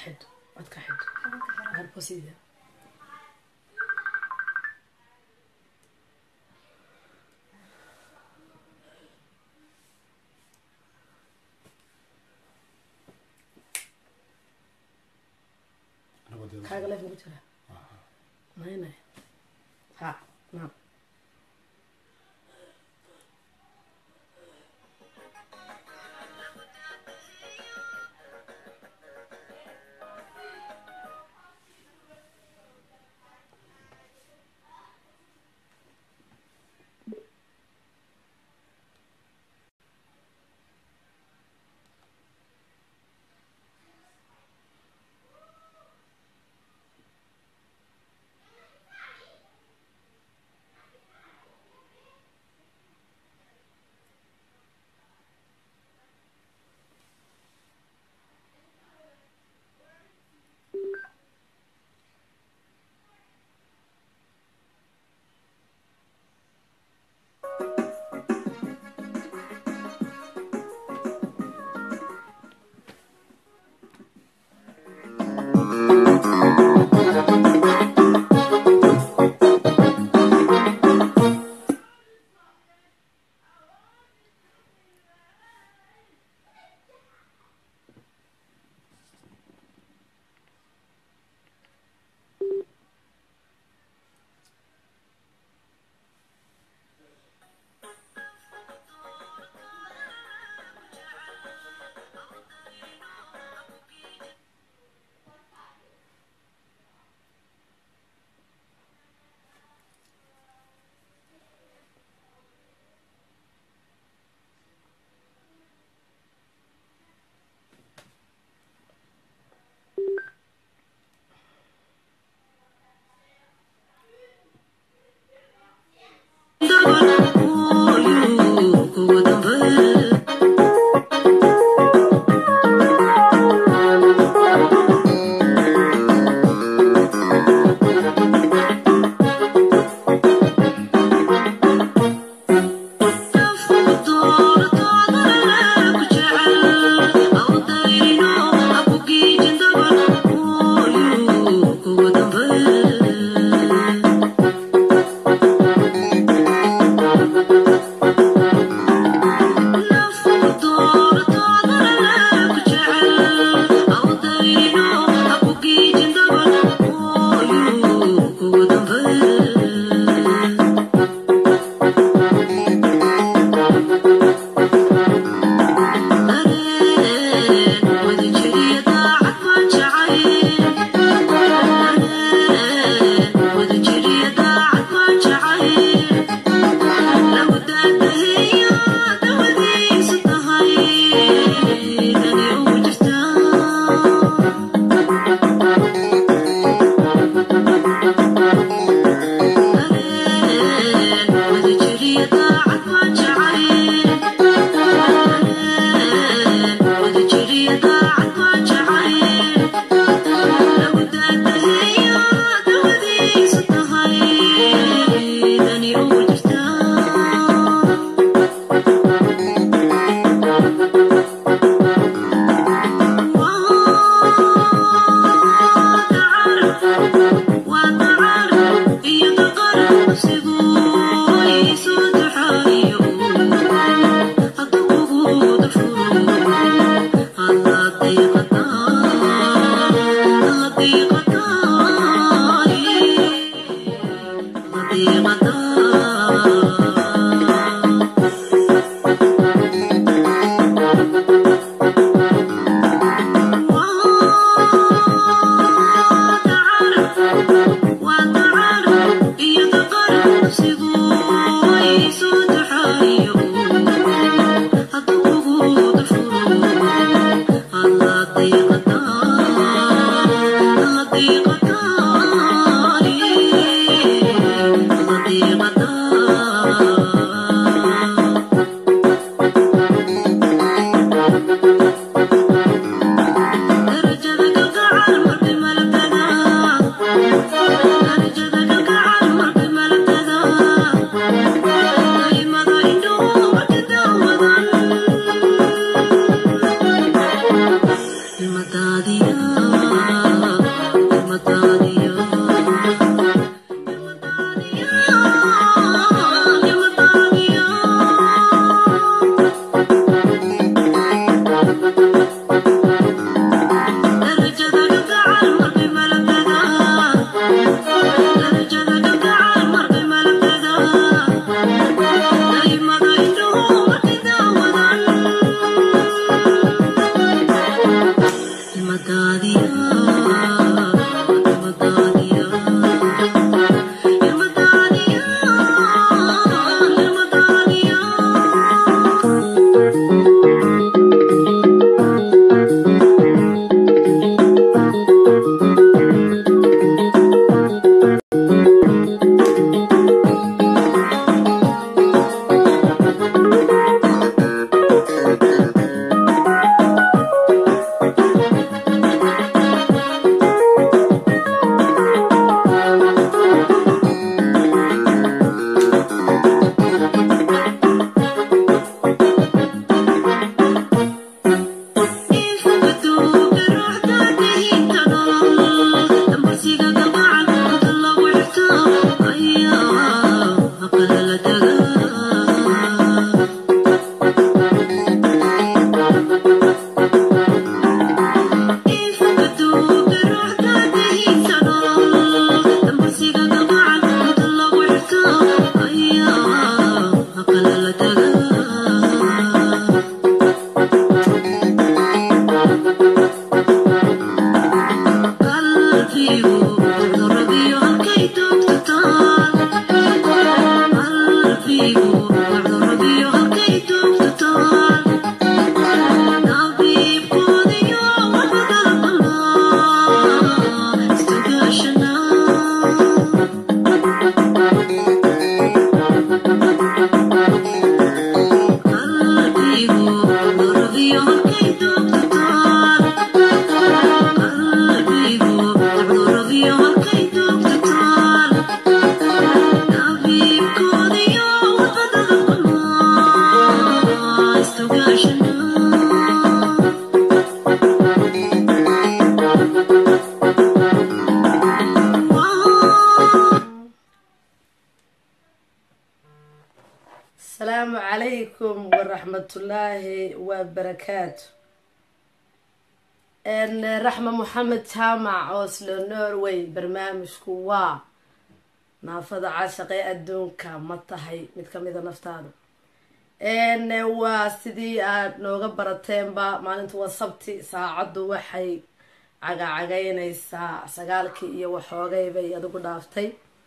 xid codka xid harbo sida kaaga leef ugu jira maynay ha naam waraxmatullaahi wabarakaatu raxma moxamed jaamac oslo norway barnaamijku waa naafada caashaqee adduunka ma tahay mid kamida naftaadu waa sidii aad nooga barateenba maalintu waa sabti saacaddu waxay cagacagaynaysaa sagaalkii iyo waxoogay bay adigu dhaaftay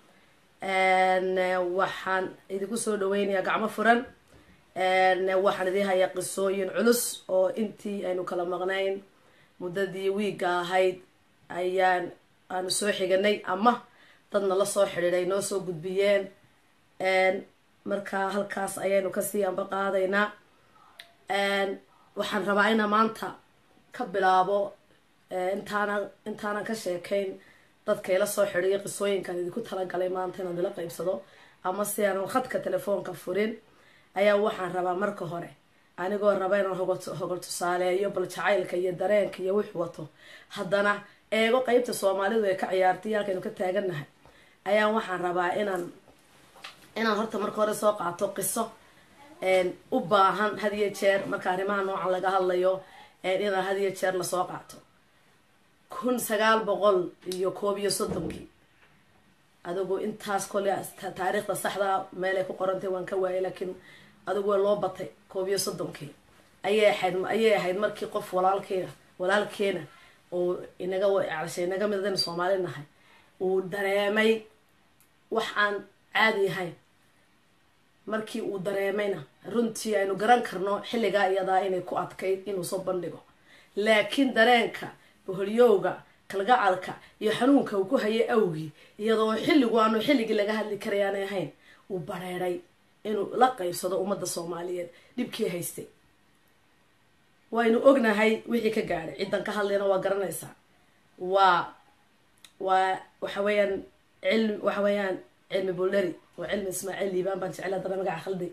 waxaan idinku soo dhaweynayaa gacmo furan waxaan idin hayaa qisooyin culus oo intii aynu kala maqnayn muddadii wiigga ahayd ayaan aanu soo xiganay ama dadna la soo xidhiiday noo soo gudbiyeen marka halkaas ayaynu kasii amba qaadaynaa waxaan rabaa inaa maanta ka bilaabo intaana intaanan ka sheekayn dadka ila soo xidhiiyo qisooyinkan idinku talagalay maanta inaan ila qeybsado ama si aanan khadka telefoonka furin ayaa waxaan rabaa marka hore anigoo raba inaan hogol tusaaleeyo bal jacaylka iyo dareenka iyo wix wato haddana eego qeybta soomaalidu ay ka ciyaartay halkaynu ka taagannahay ayaa waxaan rabaa inaan inaan horta marka hore soo qaato qiso u baahan had iyo jeer marka arrimaha noocan laga hadlayo inaan had iyo jeer lasoo qaato kun sagaal boqol iyo koob iyo soddonkii adigu intaas kole taariikhda saxda meelay ku qorantay waan ka waayay laakiin adigu waa loo batay koob iyo soddonkii ayay ahayd ayay ahayd markii qof walaalkeena walaalkeena uu inaga cashay inaga mid adaynu soomaali nahay uu dareemay wax aan caadi ahayn markii uu dareemayna runtii aynu garan karno xilligaa iyadaa inay ku adkayd inuu soo bandhigo laakiin dareenka boholyowga kalgacalka iyo xanuunka uu ku hayay awgii iyadoo xilligu aanu xilligii laga hadli karay aanay ahayn uu bareeray inuu la qeybsado ummadda soomaaliyeed dhibkii haystay waynu ognahay wixii ka gaadhay ciddan ka hadlayna waa garanaysaa waa waa waxa weeyaan cilmi waxa weeyaan cilmi buldheri waa cilmi ismaaciil liibaan baan jecel haddana magaca khalday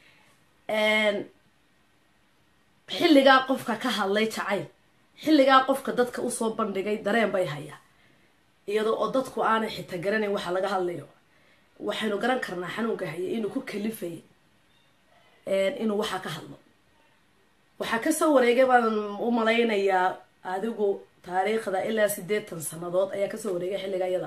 xilligaa qofka ka hadlay jacayl xilligaa qofka dadka usoo bandhigay dareen bay hayaa iyadoo oo dadku aanay xita garanayn waxa laga hadlayo waxaynu garan karnaa xanuunka hayay inuu ku kalifayay inuu waxaa ka hadlo waxaa kasoo wareegay baan u malaynayaa adigu taariikhda ilaa sideetan sanadood ayaa kasoo wareegay xilliga iyada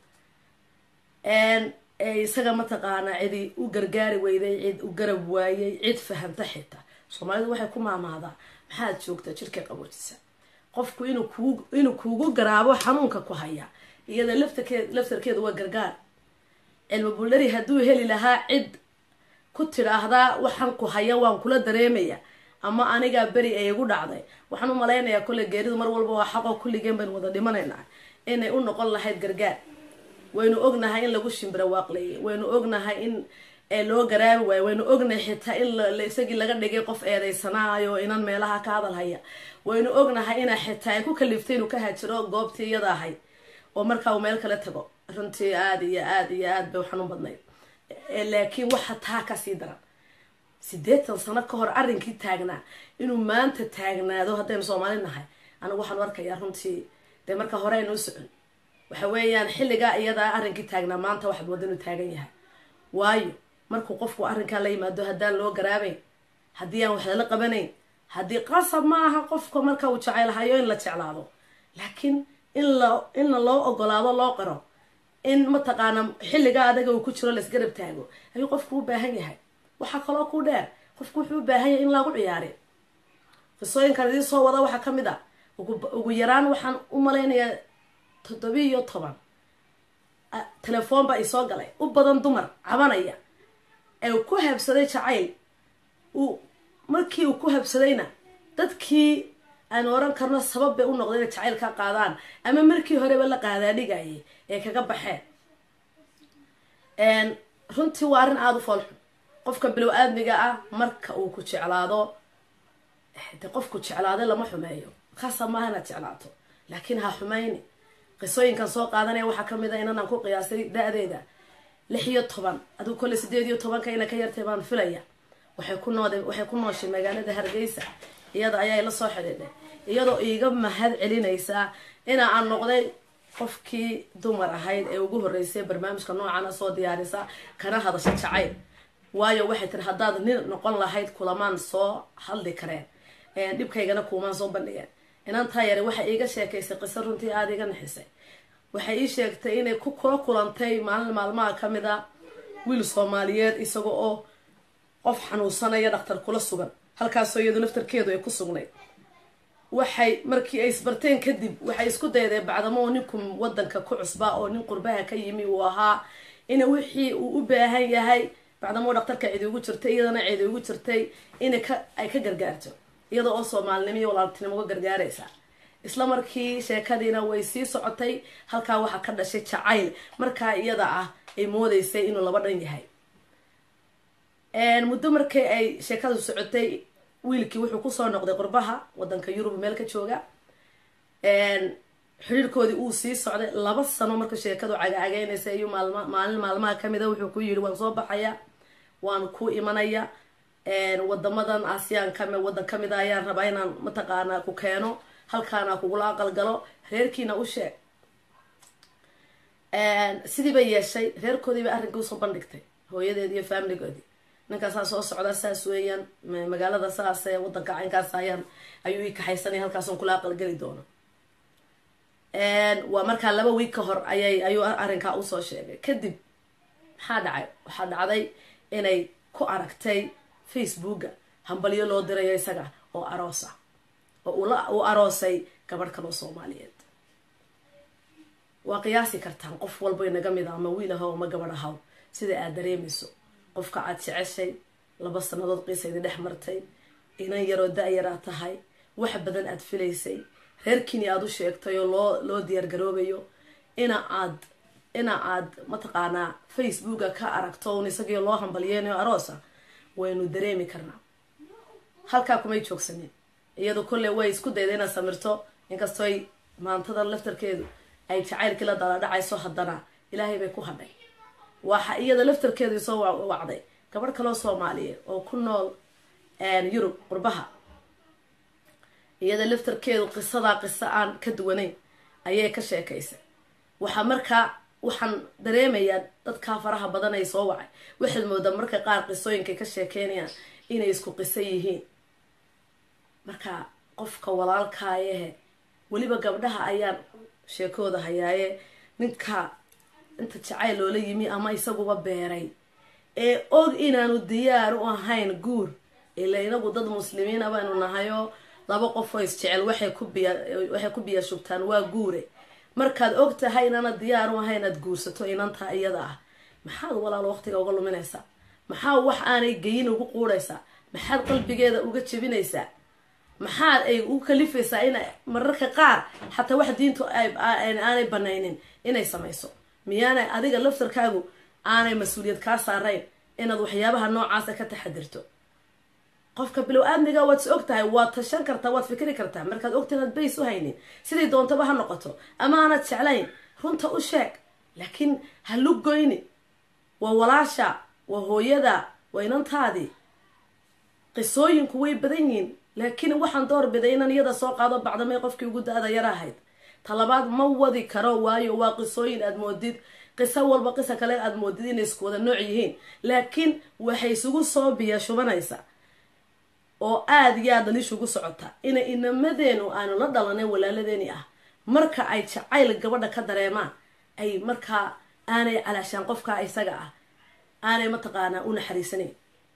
ah isaga mataqaanaa cidi u gargaari weyday cid u garab waayay cid fahamta xitaa soomaalidu waxay ku maamaadaa maxaad joogtaa jirka qaboojisa qofku inuu kugu inuu kugu garaabo xanuunka ku haya iyada laftarkeed laftarkeeda waa gargaar cilmi buldhari hadduu heli lahaa cid ku tidhaahdaa waxaan ku haya waan kula dareemaya ama anigaa beri ay igu dhacday waxaan u malaynayaa kolle geeridu mar walba waa xaqoo kulligeen baynu wada dhimanaynaa inay u noqon lahayd gargaar waynu ognahay in lagu shimbira waaqleeyay waynu ognahay in loo garaabi waayo waynu ognahay xitaa in isagii laga dhigay qof eedaysanaayo inan meelaha ka hadal haya waynu ognahay ina xitaa ay ku kaliftay inuu ka hajiro goobtii iyada ahayd oo markaa uu meel kala tago runtii aada iyo aada iyo aad bay u xanuun badnayd laakiin waxa taa kasii daran sideetan sano ka hor arrinkii taagnaa inuu maanta taagnaado haddaynu soomaali nahay anigu waxaanu arkayaa runtii dee marka hore aynu u socon waxa weeyaan xilligaa iyadaa arrinkii taagnaa maanta waxaad wadda inuu taagan yahay waayo markuu qofku arrinkaa la yimaado haddaan loo garaabayn haddii aan wax lala qabanayn haddii qasab ma aha qofka marka uu jeceylahayo in la jeclaado laakiin in la inla loo ogolaado loo qaro in mataqaana xilligaa adaga uu ku jiro laisgarab taago ayuu qofku u baahan yahay waxaa kaloo ku dheer qofku wuxuu u baahan yahay in lagu ciyaari qisooyinkan idiin soo wada waxaa kamid ah ugu yaraan waxaan u malaynayaa toddobiya iyo toban telefoon baa isoo galay u badan dumar cabanaya ee ku habsaday jacayl uu markii uu ku habsadayna dadkii aan oran karno sabab bay u noqday inay jacayl ka qaadaan ama markii horeba la qaadaadhigayay ee kaga baxeen runtii waa arrin aada u foolxun qofka bilow aadmiga ah marka uu ku jeclaado de qofku jeclaaday lama xumeeyo khasa maaha inaad jeclaato laakiin ha xumayni qisooyinkan soo qaadanaya waxaa kamid a inanaan ku qiyaasay da-deeda lix iyo toban adigu kolle sideed iyo tobanka ina ka yartay baan filaya waxay ku nood waxay ku nooshay magaalada hargeysa iyada ayaa ila soo xidhiidhay iyadoo iiga mahad celinaysaa ina aan noqday qofkii dumar ahayd ee ugu horreysay barnaamijka noocana soo diyaarisa kana hadasha jacayl waayo waxay tiri haddaad nin noqon lahayd kulamaan soo hadli kareen dhibkaygana kuumaan soo bandhigeen inantaa yare waxay iiga sheekaysay qiso runtii aada iga naxisay waxay ii sheegtay inay ku kula kulantay maalin maalmaha ka mid a wiil soomaaliyeed isaga oo qof xanuunsanaya dhaktar kula sugan halkaasoo iyadu naftarkeedu ay ku sugnayd waxay markii ay isbarteen kadib waxay isku daydeen bacdamo ninku wadanka ku cusbaa oo nin qurbaha ka yimi uu ahaa ina wixii uu u baahan yahay bacdamo dhaktarka cidi ugu jirtay iyadana cidi ugu jirtay ina ay ka gargaarto iyada oo soomaalinimo iyo walaaltinimo uga gargaaraysa isla markii sheekadiina way sii socotay halkaa waxaa ka dhashay jacayl markaa iyada ah ay moodeysay inuu laba dhan yahay muddo markii ay sheekadu socotay wiilkii wuxuu kusoo noqday qurbaha wadanka yurub meel ka jooga xiriirkoodii uu sii socday laba sano marka sheekadu cagacagaynaysa iyo maalma maalin maalmaha kamida wuxuu ku yidhi waan soo baxaya waan ku imanaya wadamadan aasiyaan kami wadan kamid a ayaan rabaa inaan mataqaanaa ku keeno halkaana kugula aqalgalo reerkiina u sheeg sidii bay yeeshay reerkoodii bay arrinkii usoo bandhigtay hooyadeedi iyo faamiligoodii ninkaasaa soo socda saas weeyaan magaalada saas ee wadanka caynkaas ayaan ayuu ii kaxaysanaya halkaason kula aqalgeli doono waa markaa laba wiig ka hor ayay ayuu arrinkaa usoo sheegay kadib maxaa dhacay waxaa dhacday inay ku aragtay facebooka hambalyo loo dirayo isaga oo aroos ah oo uu aroosay gabadh kaloo soomaaliyeed waa qiyaasi kartaan qof walba inaga mid a ama wiil ahaw ama gabadh ahaw sida aad dareemayso qofka aad jeceshay laba sanadood qiisaydi dhex martay inan yaroo da-yaraa tahay wax badan aad filaysay reerkiini aada u sheegtay oo loo loo diyaargaroobayo ina aad ina aad mataqaanaa facebooka ka aragto un isagii loo hambalyeynayo aroosa waynu dareemi karnaa halkaa kumay joogsanin iyadu kolley way isku dayda inaad samirto inkastooy maantadan laftarkeedu ay jacaylkii la dala dhacayso haddana ilaahay bay ku hadhay waxa iyada laftarkeedu isoo wacday gabadh kaloo soomaaliyeed oo ku nool yurub qurbaha iyada laftarkeedu qisadaa qiso aan ka duwanayn ayay ka sheekaysay waxaa markaa waxaan dareemayaa dadkaa faraha badan ay soo wacay waxaad moodaa marka qaar qisooyinkay ka sheekeynayaan inay isku qiso yihiin marka qofka walaalkaayahe weliba gabdhaha ayaan sheekooda hayaaye ninka inta jacayl loola yimi ama isaguba beeray ee og inaanu diyaar u ahayn guur ila inagu dad muslimiina baanu nahayoo laba qofoo isjecel waxay ku biya waxay ku biya shubtaan waa guure markaad og tahay inaana diyaar u ahayn aad guursato inantaa iyada ah maxaad walaal waqtiga uga luminaysaa maxaa wax aanay geyin ugu quudhaysaa maxaad qalbigeeda uga jebinaysaa maxaad ay u kalifaysaa in mararka qaar xataa wax diintu aanay banaynin inay samayso miyaanay adiga laftarkaagu aanay mas-uuliyad kaa saarayn inaad waxyaabaha noocaasa ka taxadirto qofka bilow aadmiga waad is og tahay waad tashan kartaa waad fikri kartaa markaad ogta inaad bays u haynin sidii doontaba ha noqoto ama aanad jeclayn runta u sheeg laakiin ha lugoyni waa walaasha waa hooyada waa inantaadii qisooyinku way badan yihiin laakiin waxaan doorbiday inaan iyada soo qaado bacdamay qofkii ugu da-da yar ahayd talabaad ma wadi karo waayo waa qisooyin aad moodid qiso walba qisa kale aad moodid inay isku wada nooc yihiin laakiin waxay isugu soo biya shubanaysa oo aada iyo aad daliishugu socota ina inamadeenu aanu la dhalanin walaaladeeni ah marka ay jacayl gabadha ka dareemaan ay markaa aanay calaashaan qofkaa isaga ah aanay mataqaanaa u naxariisanayn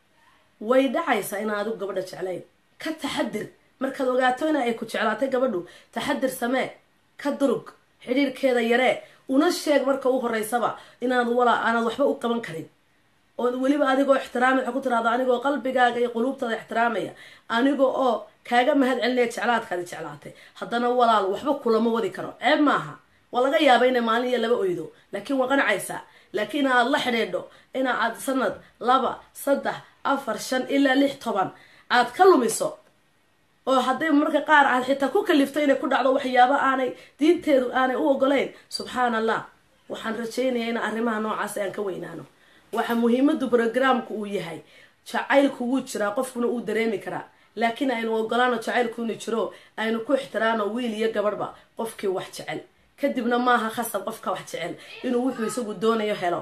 way dhacaysaa inaan adigu gabadha jeclayn ka taxadir markaad ogaato ina ay ku jeclaatay gabadhu taxadir samee ka durug xidhiirkeeda yaree una sheeg marka u horeysaba inaad walaa aanaad waxba u qaban karin oo weliba adigoo ixtiraamay waxaa ku tiraahda anigoo qalbigaaga iyo quluubtaada ixtiraamaya aniga oo kaaga mahad celinaya jeclaadkaadi jeclaatay haddana walaal waxba kulama wadi karo ceeb maaha waa laga yaaba inay maalin iyo laba oydo laakiin waa qanacaysaa laakiin in aad la xidhiidho ina aad sanad laba saddex afar shan ilaa lix toban aad ka lumiso oo hadday marka qaar aad xitaa ku kalifto inay ku dhacdo waxyaabo aanay diinteedu aanay u ogolayn subxaan allah waxaan rajaynayaa in arrimaha noocaas aan ka weynaano waxa muhiimadu brogramku uu yahay jacaylku wuu jiraa qofkuna uu dareemi karaa laakiin aynu ogolaano jacaylku inu jiro aynu ku ixtiraano wiil iyo gabadhba qofkii wax jecel kadibna maaha khasab qofka wax jecel inuu wuxuu isagu doonayo helo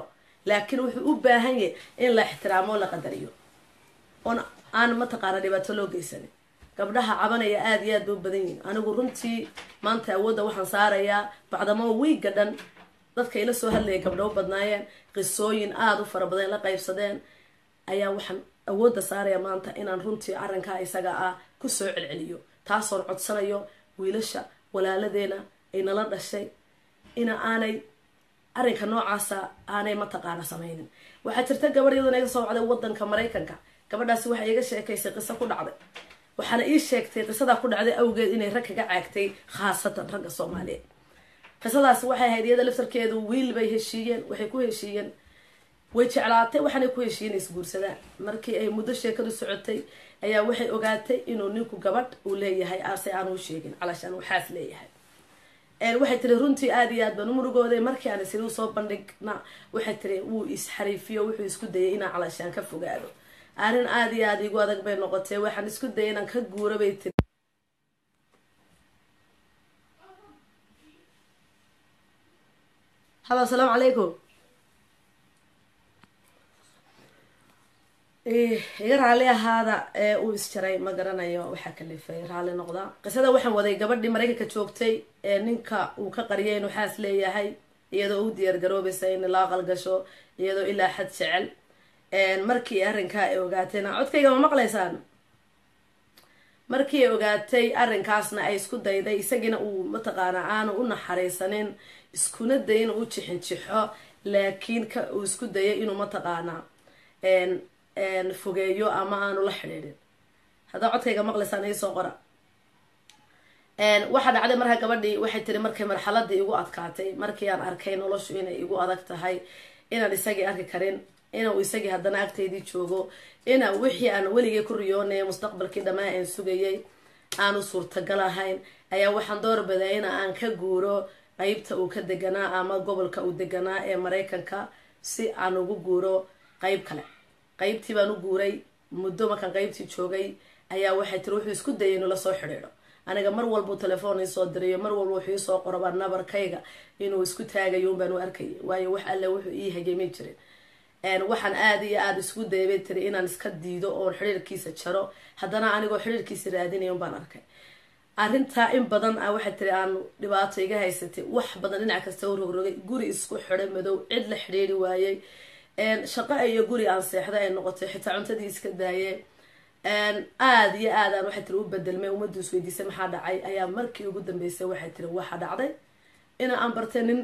laakiin wuxuu u baahan yahay in la ixtiraamo o la qadariyo oon aan mataqaana dhibaato loo geysanin gabdhaha cabanaya aada iyo aad bay u badan yihin anigu runtii maanta awoodda waxaan saarayaa bacdamo wiigga dhan dadka ila soo hadlaya gabdho u badnaayeen qisooyin aada u fara badan la qaybsadeen ayaa waxaan awoodda saaraya maanta inaan runtii arrinkaa isaga ah kusoo celceliyo taasoon codsanayo wiilasha walaaladeena ay nala dhashay ina aanay arrinka noocaasa aanay mataqaana sameynin waxaa jirta gabadh iyaduna iga soo wacday wadanka maraykanka gabadhaasi waxay iga sheekaysay qiso ku dhacday waxaana ii sheegtay qisadaa ku dhacday awgeed inay rag kaga caagtay khaasatan ragga soomaaliyeed qisadaasi waxay ahayd iyada laftarkeedu wiil bay heshiiyeen waxay ku heshiiyeen way jeclaatay waxaanay ku heshiiyeen isguursadaan markii ay muddo sheekadu socotay ayaa waxay ogaatay inuu ninku gabadh uu leeyahay ase aan u sheegin calashaan waxaas leeyahay waxay tiri runtii aada iyo aad baan u murugooday markii aan isiri usoo bandhigna waxay tiri wuu isxariifiyo wuxuu isku dayay inaan calashaan ka fogaado arrin aada iyo aada igu adag bay noqotay waxaan isku dayay inaan ka guuro bay tiri haba asalaamu calaykum iga raalli ahaada ee uu isjaray ma garanayo waxaa kalifay raalli noqda qisada waxaan waday gabadhii maraykanka joogtay ee ninka uu ka qariyay inuu xaas leeyahay iyadoo u diyaar garoobaysa in la aqal gasho iyadoo ilaa xad jecel markii arrinkaa ay ogaatayna codkayga ma maqlaysaan markii ay ogaatay arrinkaasna ay isku dayday isagiina uu mataqaana aanu u naxariisanin iskuna day inuu u jixinjixo laakiin ka uu isku dayay inuu mataqaana fogeeyo ama aanu la xidhiidhin haddaa codkayga maqlaysaan iisoo qora waxaa dhacday markaa gabadhii waxay tiri markay marxaladii igu adkaatay markii aan arkay noloshu inay igu adag tahay inaan isagii arki karin inuu isagii haddana agtaydii joogo ina wixii aan weligay ku riyoonaya mustaqbalkii dhammaan aan sugayay aanu suurtagal ahayn ayaa waxaan doorbiday in aan ka guuro qeybta uu ka deganaa ama gobolka uu deganaa ee maraykanka si aan ugu guuro qeyb kale qeybtii baan u guuray muddo markaan qeybtii joogay ayaa waxay tiri wuxuu isku dayay inuu lasoo xidhiidho aniga mar walbuu telefoon iisoo dirayo mar walba wuxuu iisoo qorobaa nabarkayga inuu isku taagayo unbaan u arkayay waayo wax alle wuxuu ii hageemay jirin waxaan aada iyo aada isku daybay tiri inaan iska diido oon xidhiirkiisa jaro haddana anigoo xidhiirkiisa raadinaya unbaan arkay arrintaa in badan ah waxay tiri aan dhibaato iga haysatay wax badan dhinac kasta u rogrogay guri isku xidhay madow cid la xidhiiri waayey shaqo iyo guri aan seexda ay noqotay xitaa cuntadii iska daayee aada iyo aad aan waxay tiri u bedelmay ummaddu is weydiisay maxaa dhacay ayaa markii ugu dambeysay waxay tiri waxaa dhacday ina aan bartay nin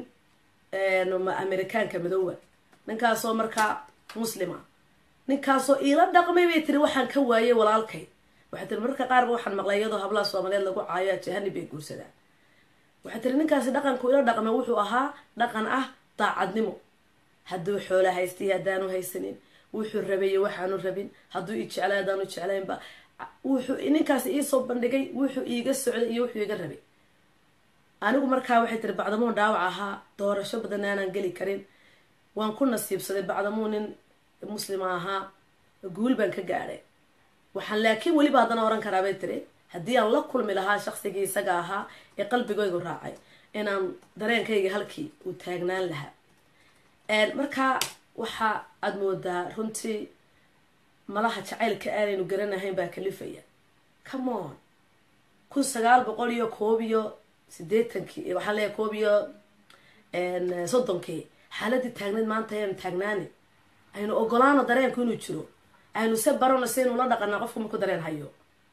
amerikaanka madoowa ninkaasoo markaa muslima ninkaasoo iila dhaqmay bay tiri waxaan ka waayay walaalkay waxay tiri mararka qaarba waxaan maqlay iyadoo hablaha soomaaliyeed lagu caayo jahani bay guursadaan waxay tiri ninkaasi dhaqanku ila dhaqmay wuxuu ahaa dhaqan ah daacadnimo hadduu xoola haystay haddaanu haysanin wuxuu rabayo waxaanu rabin hadduu i jeclay haddaanu jeclaynba wuxuu ninkaasi iisoo bandhigay wuxuu iiga socday iyo wuxuu iga rabay anigu markaa waxay tiri bacdamuu dhaawac ahaa doorasho badan aanaan geli karin waan ku nasiibsaday bacdamuu nin muslima ahaa guul baan ka gaadhay waxaan laakiin weliba haddana oran karaa bay tiri haddii aan la kulmi lahaa shaqsigii isaga ahaa ee qalbigaygu raacay inaan dareenkayga halkii uu taagnaan lahaa markaa waxa aada moodaa runtii malaha jacaylka aanaynu garanahayn baa kalifaya camon kun sagaal boqol iyo koob iyo sideetankii waxaan leeyahay koob iyo soddonkii xaaladii taagneed maanta ayaynu taagnaani aynu ogolaano dareenku inuu jiro aynu se barano si aynu la dhaqanaa qofku marku dareen hayo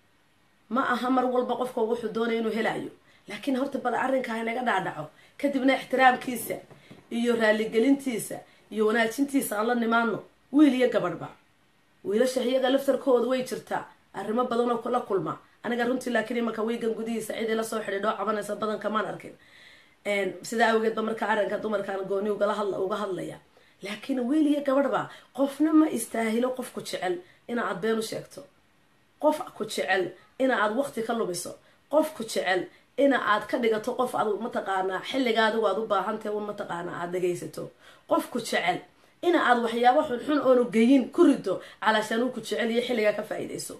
ma aha mar walba qofka wuxuu doonaya inuu helayo laakiin horta bal arrinka haynaga dhaadhaco kadibna ixtiraamkiisa iyo raaligelintiisa iyo wanaajintiisa aan la nimaano wiil iyo gabadhba wiilasha iyaga laftarkooda way jirtaa arrimo badanoo la kulma aniga runtii laakiin imanka wiigan gudihiisa cidii lasoo xidhiidhoo cabanaysa badanka maan arkin sidaa awgeedba marka arrinka dumarkaan gooni uga hadlaya laakiin wiil iyo gabadhba qofna ma istaahilo qof ku jecel ina aad been u sheegto qof ku jecel ina aad waqti ka lumiso qof ku jecel ina aad ka dhigato qof ad mataqaanaa xilliga adigu aad u baahantahay un mataqaanaa aada dhegaysato qof ku jecel ina aad waxyaabo xunxun oonu geyin ku rido calaashaan uu ku jecel iyo xilligaa ka faa-iideyso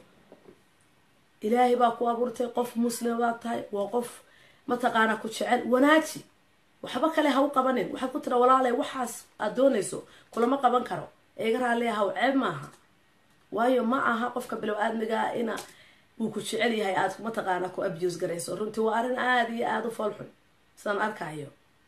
ilaahay baa ku abuurtay qof muslima baad tahay waa qof mataqaanaa ku jecel wanaaji waxba kale ha u qabanin waxaad ku tira walaalay waxaas aad doonayso kulama qaban karo eega raalli ahaw ceeb maaha waayo ma aha qofka bilow aadmigaa ina uu ku jecel yahay aad mataqaana ku abuse garayso runtii waa arrin aada iyo aada u foolxun sidaan arkayo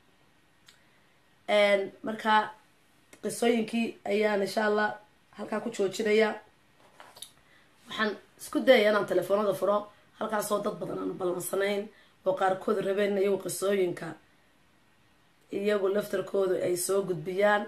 marka qisooyinkii ayaan insha allah halkaa ku joojinaya waxaan isku dayaya inaan telefoonada furo halkaasoo dad badan aanu ballansanayn oo qaarkood rabeen iyagu qisooyinka iyagu laftarkoodu ay soo gudbiyaan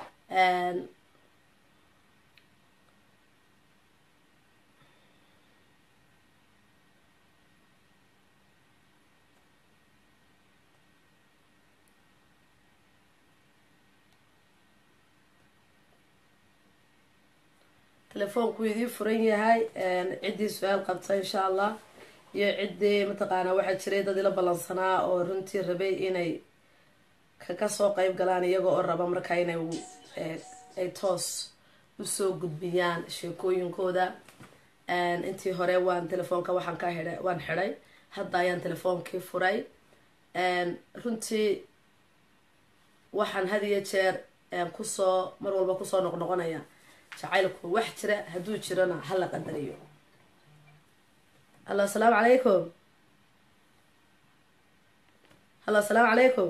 telefoonku idiin furan yahay ciddii su-aal qabta insha allah iyo ciddii mataqaanaa waxaa jiray dad ila ballansanaa oo runtii rabay inay kaga soo qeyb galaan iyaga oo raba markaa inay ay toos usoo gudbiyaan sheekooyinkooda intii hore waan telefoonka waxaan ka hidhay waan xidhay hadda ayaan telefoonkii furay runtii waxaan had iyo jeer kusoo mar walba kusoo noqnoqonaya jacaylku wax jira hadduu jirona hala qadariyo hallo asalaamu calaykum hallo asalaamu calaykum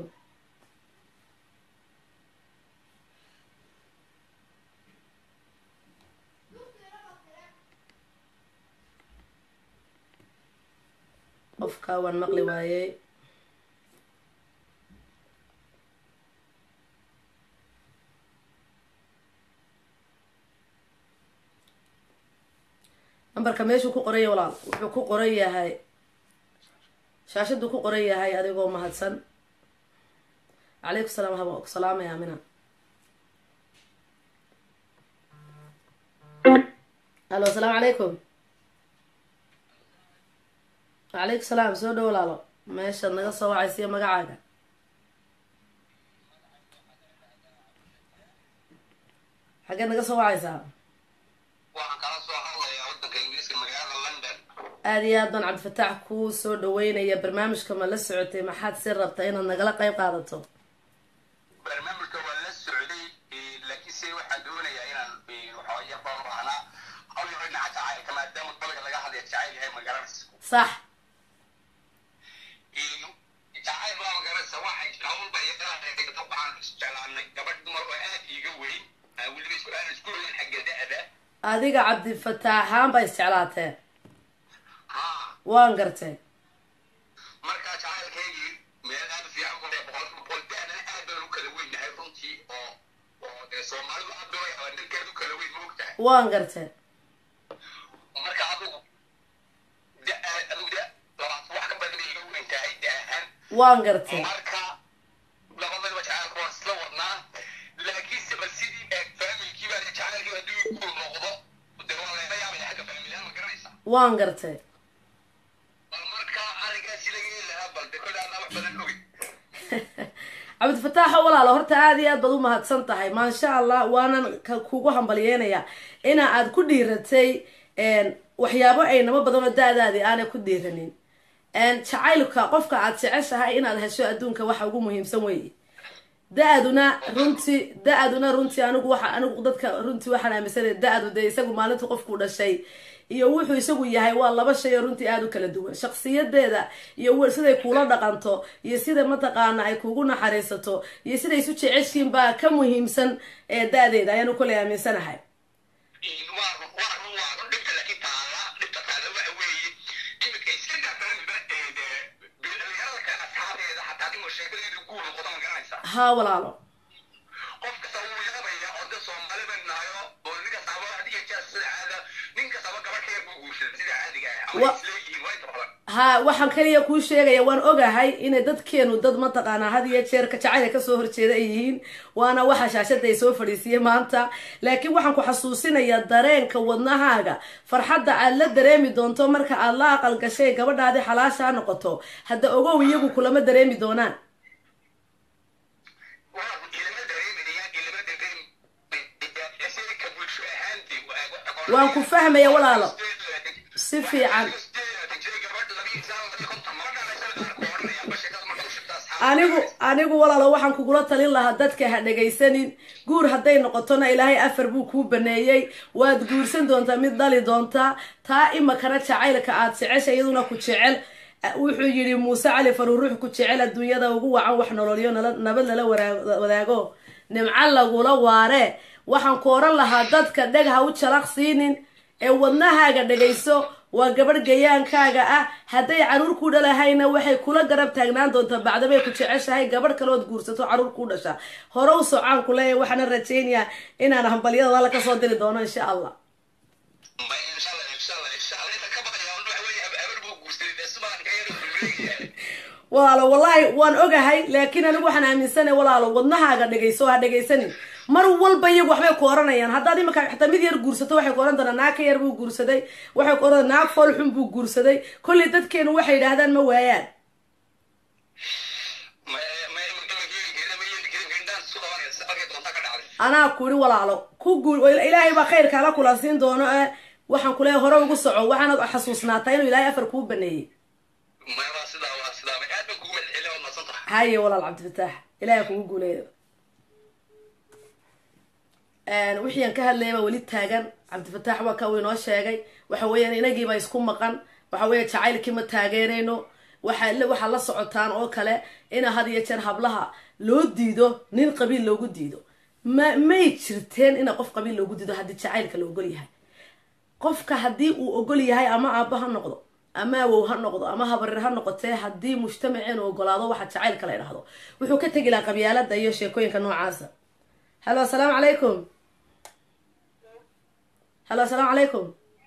qofka waan maqli waayey nambarka meeshuu ku qoran yahay walaal wuxuu ku qoran yahay shaashaduu ku qoran yahay adigoo mahadsan calaykum salaam haba ku salaamaya amina hallo asalaamu calaykum wacalaykum salaam soo dhow walaalo meeshaad naga soo wacaysiyo magacaaga xaggeed naga soo wacaysaa aada iyo aad baan cabdifataax kuu soo dhaweynaya barnaamijka ma la socotay maxaad si rabta inaad nagala qeyb qaadato barnaamijka waa la socday laakiinse waxaan doonayaa inaan waxooya baan baahnaa hawl yaro dhinaca jacaylka maadaama dalga laga hadlaya jacayl yahay magaranaysa sax jacayl baa magaranaysa waxay jira hawlba iyo qaraarka waxaan isjeclaanay gabadh dumar oo aad iiga weyn weliba isku aan isku weyn xagga da-da adiga cabdifataaxaan baa isjeclaateen haa waan gartay markaa jacaylkaygii meel aad u fiican ku boqolkiiba boqol da-dana aad baan u kala weynahay runtii oo oo dee soomaalidu aad bay waa ninkeed u kala weyn ma ogtahay waan gartay marka adigu da adigu da labaatan wax ka badan bay iga weyn tahay da ahaan waan gartay marka labadaba jacaylka waan isla wadnaa laakiinse bal sidii eeg faamilkii baa jacaylkii hadduu ku noqdo dee waa laga yaabaya xagga faamilyahan ma garanaysaa waan gartay bal marka arigaasi laga heli lahaa bal de kolle anaa wax badan ogin cabdifataaxo walaalo horta aada iyo aad baad u mahadsan tahay maasha allah waanan ka kugu hambalyeynayaa ina aad ku dhiiratay waxyaabo aynamo badan oo da-daadii aanay ku dhiiranin jacaylka qofka aad jeceshahay inaad hesho adduunka waxa ugu muhiimsan weeye da-aduna runtii da-aduna runtii anigu waxa anigu dadka runtii waxaan aaminsanaya da-adu dee isagu maalinta qofku dhashay iyo wuxuu isagu yahay waa laba shay oo runtii aada u kala duwan shaksiyadeeda iyo siday kuula dhaqanto iyo sida mataqaana ay kugu naxariisato iyo siday isu jeceshiin baa ka muhiimsan ee da-deeda ayaanu koley aaminsanahay waa run waa run waa run dhibta laakiin taala dhibta taala waxa weeye iminka iska dhaafaanba dhalinyarada kale asxaabeeda xataa dhimo sheekadeedu guul noqoto ma garanaysaa haa walaalo qof kasta wuu yaabaya oo de soomaali ban nahayo oo nin kastaba adiga jeer sida caada nin kastaba gabadh ka yar buu guursaday sida caadiga ah ama Wa- isleeyihiin waa inta badan ha waxaan kaliya kuu sheegaya waan ogahay inay dadkeenu dad mataqaanaa had iyo jeer ka jacayla kasoo horjeeda ay yihiin waana waxa shaashada ay soo fadhiisiyey maanta laakiin waxaan ku xasuusinayaa dareenka wadnahaaga farxadda aad la dareemi doonto marka aad la aqal gashay gabadhaadii xalaashaa noqoto hadda ogow iyagu kulama dareemi doonaan waa run ilama dareemayaan ilama dareemayaan sida ka bulsho ahaantii Waan ku fahmaya walaalo. Si fiican. anigu anigu walaalo waxaan kugula talin lahaa dadka ha dhegaysanin guur hadday noqotona ilaahay afar buu kuu baneeyey waad guursan doontaa mid dhali doontaa taa imakana jacaylka aad jecesha iyaduna ku jecel wuxuu yidhi muuse cali faruur ruux ku jecel adduunyada ugu wacan wax nololyo nabad lala wadaago nimco lagula waare waxaan ku oran lahaa dadka dheg ha u jalaq siinin ee wadnahaaga dhegayso waa gabadh gayaankaaga ah hadday caruur ku dhalahayna waxay kula garab taagnaan doontaa bacdabay ku jeceshahay gabadh kalood guursato caruur ku dhasha hore u socaan ku leeyahy waxaana rajaynayaa inaan hambalyada alla kasoo diri doono insha allah walaalo wallaahi waan ogahay laakiin anigu waxaan aaminsanay walaalo wadnahaaga dhegayso ha dhegaysanin mar walba iyagu waxbay ku oranayaan haddaad imika xataa mid yar guursato waxay ku oran doonaa naag ka yar buu guursaday waxay ku oran naag fool xun buu guursaday kollay dadkeenu waxay yidhaahdaan ma waayaan anaa kuri walaalo ku guul ilaahay baa khayrka ala kulansiin doono ee waxaan kuleeyahay hore ugu soco waxaanad xasuusnaataa inuu ilaahay afar kuu baneeyey haye walaal cabdifataax ilahay kugu guuleeyo wixii aan ka hadlayay baa weli taagan cabdifataax waa ka uu inoo sheegay waxa weeyaan inagiiba isku maqan waxa weeya jacaylkii ma taageerayno waxa waxaa la socotaan oo kale ina had iyo jeer hablaha loo diido nin qabiil loogu diido ma may jirteen ina qof qabiil loogu diido haddii jacaylka la ogol yahay qofka haddii uu ogol yahay ama aabba ha noqdo ama awow ha noqdo ama habarir ha noqotee haddii mujtamaceenu ogolaado waxa jacaylka la idhahdo wuxuu ka tegi lahaa qabyaalada iyo sheekooyinka noocaasa halo asalaamu calaykum halo asalaamu calaykum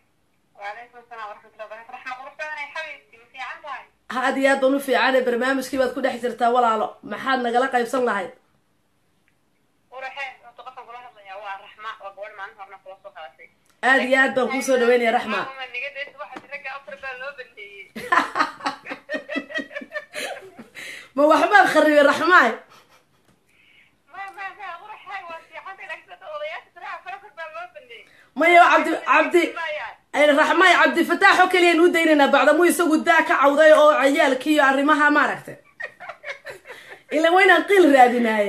aad iyo aad baan u fiicane barnaamijkii baad ku dhex jirtaa walaalo maxaad nagala qaybsan lahayd aad iyo aad baan kuusoo dhaweynaya raxma ma waxbaad kharibay raxmaay maya cabdi cabdi raxmaay cabdifataax oo keliyaan u daynaynaa bacdamuu isagu daa ka cawday oo cayaalkii iyo arrimaha maaragtay ila waynaan qiil raadinaaye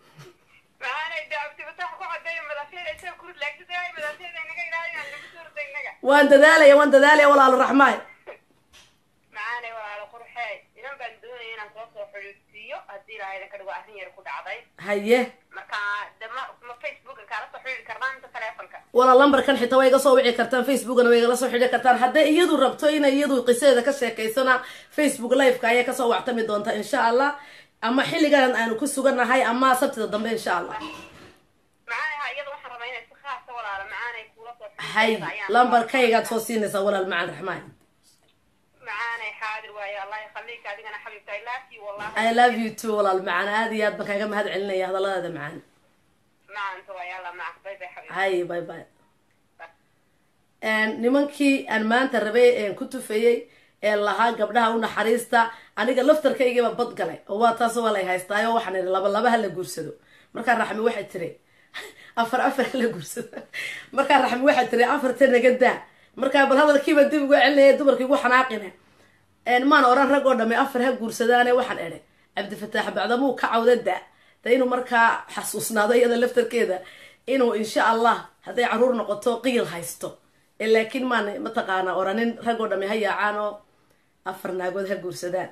waan dadaalaya waan dadaalaya walaalo raxmaay macaanay walaalo qurxee inan baan doonaya inaan kula soo xidhiidsiiyo haddii ilaahay ka dhigo arrin yar ku dhacday haye marka de ma ma facebooka kaala soo xidhiiri karnaa inta telefonka walaa lambarkan xitaa way iga soo wici kartaan facebookana way igala soo xidhi kartaan hadday iyadu rabto inay iyadu qisadeeda ka sheekaysana facebook liveka ayay kasoo wactami doontaa insha allah ama xilligan aanu ku sugannahay ama sabtida dambe insha allah macaanay ha iyada waxaan rabaa inay si khaasa walaalo macaanay kula soo hay xidhiidsiyo ayaan lambarkaygaad soo siinaysaa walaal macaan raxmaan macaanay xaadir waaye allah yakhalika adigana xabiibta i love you wallahi i love you too walaal macaan aad iyo aad baan kaaga mahad celinaya hadalladaada macaan maanta waa yalla maca bay bay xabiib hay bye bye nimankii aan maanta rabay een ku tufayey ee lahaa gabdhaha u naxariista aniga laftarkaygiiba bad galay oo waa taas waa lay haystaayo waxaan idhi laba laba ha la guursado markaa raxmi waxay tiri afar afar ha la guursado markaa raxmi waxay tiri afarta naga daa markaa bal hadalkiiba dib uga celinaya dumarkii ugu xanaaqine maan oran rag oo dhamme afar ha guursadaane waxaan idhi cabdifataax bacdamuu ka cawda da de inuu markaa xasuusnaado iyada laftarkeeda inuu insha allah hadday caruur noqoto qiil haysto ee laakiin maan mataqaanaa oranin rag oo dhamme ha yaacaan oo afar naagood ha guursadaan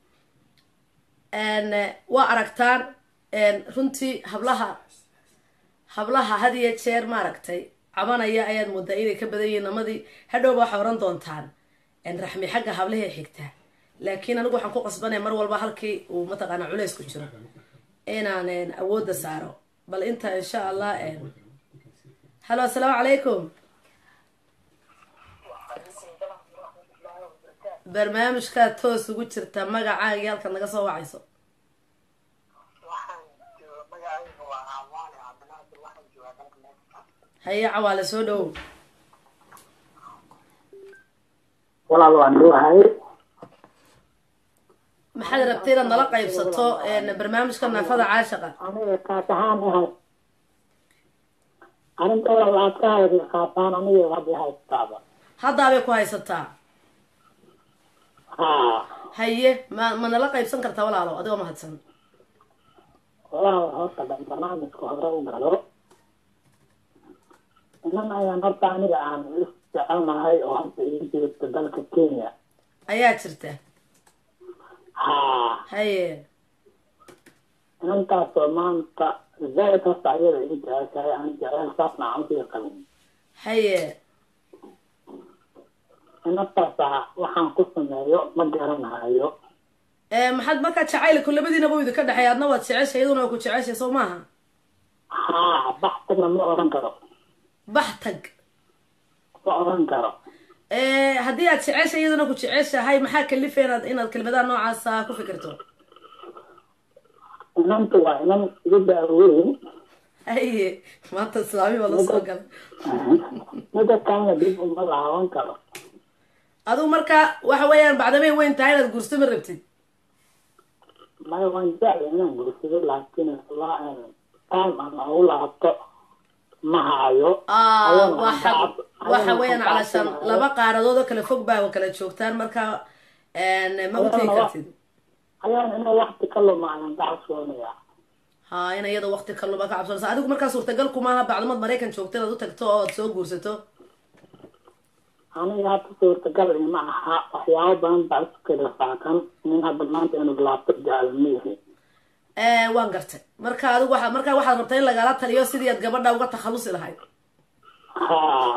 waa aragtaan runtii hablaha hablaha had iyo jeer maaragtay cabanaya ayaad moodaa inay ka badan yihiin namadii hadhowba waxaa oran doontaan raxmi xagga hablahay xigtaa laakiin anigu waxaan ku qasbanaya mar walba halkii uu mataqaanaa culays ku jiro inaan awoodda saaro bal inta insha allah halo assalaamu calaykum barnaamijkaad toos ugu jirta magacaaga iyo halkaad naga soo wacayso haye cawaale soo dhowow walaal waan dhuuhay maxaad rabtay inaad nala qaybsato barnaamijka naafada caashaqa aniga kaas ahaan ahay arinta walaal waxaad ka haydi qaabaan aniga hadda haystaaba haddaabay ku haysataa haa haye ma ma nala qaybsan kartaa walaalo adigoo mahadsan walaal horta dhan barnaamijka hore u galo inan ayaan horta aniga aan is jecelnahay oo hadda ii joogta dalka kenya ayaa jirta haa haye inantaasoo maanta zaid horta ayada ii jeceshahay aan jecel saasna aan usii qabin haye inantaasa waxaan ku sameeyo ma garanayo Eh, maxaad markaa jacaylku labadiinaba u idinka dhexeey adna waad jeceshay iyaduna waa ku jeceshay soo maaha haa baxtagna ma oran karo bax tag ma oran karo Eh, haddii aad jeceshay iyaduna ku jeceshahay maxaa kalifay inaad inaad kelmadaha noocaasa ku fikirto inanta waa inan iga daaweyn haye maanta islaami baa la soo gala mida kalena dib uma laaban karo adigu marka waxa weeyaan bacdamay weyn tahay inaad guurso ma rabtid maya waan jecla inaan guursado laakiin la time aan ugu laabto ma hayo Ah, Ayana waxa aan ka cab- waxa ayana weeyaan aan ka calashaan cabsanayo. laba qaaradood oo kala fog baa kala joogtaan marka en, ma u tegi Ayana wa- kartid ayaan ina wakti ka luma ayaan ka cabsoonaya ha in iyada waqti kaluma ka cabsanaysa adigu markaa suurtagal kumaaha bacdamad maraykan joogta inaad u tagto oo aad soo guursato aniga hadda suurtagal ima aha waxyaabo badan baa isku kala faakan nin hadda maanta inuu laabto jecel miihi Eh, waan gartay marka adigu waxa markaa waxaad rabtaa in lagala taliyo sidii aad gabadha uga takhalusi lahayd haa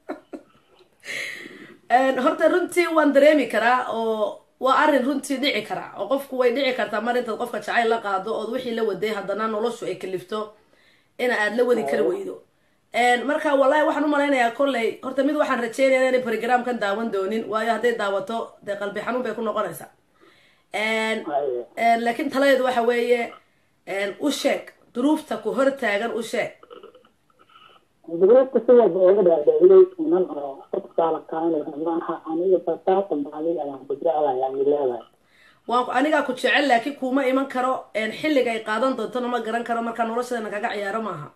En, horta runtii waan dareemi karaa oo waa arrin runtii dhici karaa oo qofku way dhici kartaa mar intaad qofka jacayl la qaado ood wixii la waday haddana noloshu ay kalifto ina aad la wadi kara weydo En, marka wallahi waxaan u malaynayaa kolley horta mid waxaan rajeynaya inay programkan daawan doonin waayo hadday daawato dee qalbi xanuun bay ku noqonaysaa En, haye En, laakiin taladeedu waxa weeye en, u sheeg duruufta ku hor taagan u sheeg duruufta si walba oga dhaadhiciyey inan oo sabkaala kaanaysa maaha aniga basaata baadiga ayaan ku jeclahay aan leedahay waan anigaa ku jecel laakiin kuma iman karo en, xilliga ay qaadan doontona ma garan karo markaa noloshadeena kaga ciyaaro maaha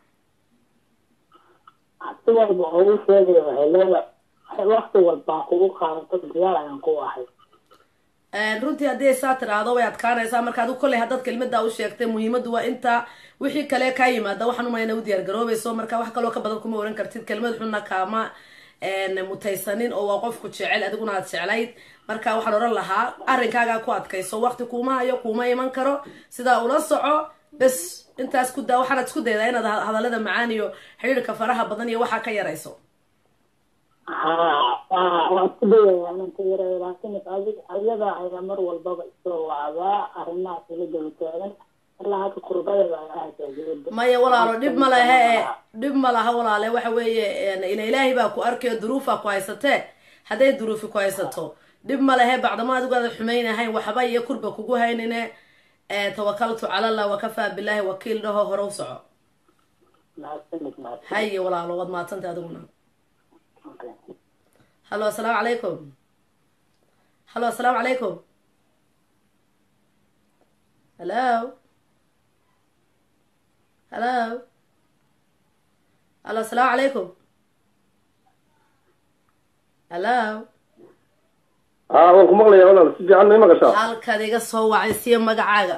si walba ugu sheegaya waxay leedahay wakti walbaa kugu qaadato diyaar ayaan ku ahay En, runtii haddii ay saa tiraahdo way adkaanaysaa marka adigu kolley haddaad kelmadaa u sheegtay muhiimaddu waa intaa wixii kale kaa yimaada waxaan umaya ina u diyaar garoobayso marka wax kaloo ka badan kuma oran kartid kelmad xunna kaama en, mutaysanin oo waa qofku jecel adiguna aad jeclayd marka waxaan oran lahaa arrinkaagaa ku adkayso waqti kuuma hayo kuuma iman karo sidaa ula soco bes intaas ku daa waxaanaad isku daydaa inaad ha- hadallada macaan iyo xidhiirka faraha badan iyo waxaa ka yarayso haa waa waa isku dayaya inaan ka yareeyo laakiin adig ayada ayaa mar walbaba isoo wacdaa arrimahaas ila daba taagan ilaa hadda kurbadeeda ay ahayd gabadha maya walaalo dhib ma lehe e dhib ma laha walaale waxa weeye en, ila ilaahay baa ku arkayo duruufaa ku haysatee hadday duruufi ku haysato dhib ma lehe bacdama adigu aada xumaynahayn waxba iyo kurba kugu haynine eh, tawakaltu cala allah wakafaa billahi wakiil dhaho hore u soco mahadsanid mahadsanid haye walaalo waad maadsantay adiguna Okay. hallo assalaamu calaykum hallo assalaamu calaykum hello hello hallo assalaamu calaykum hello haa waan ku maqlayaa walaal si fiican may maqashaa halkaad iga soo wacay siya magacaaga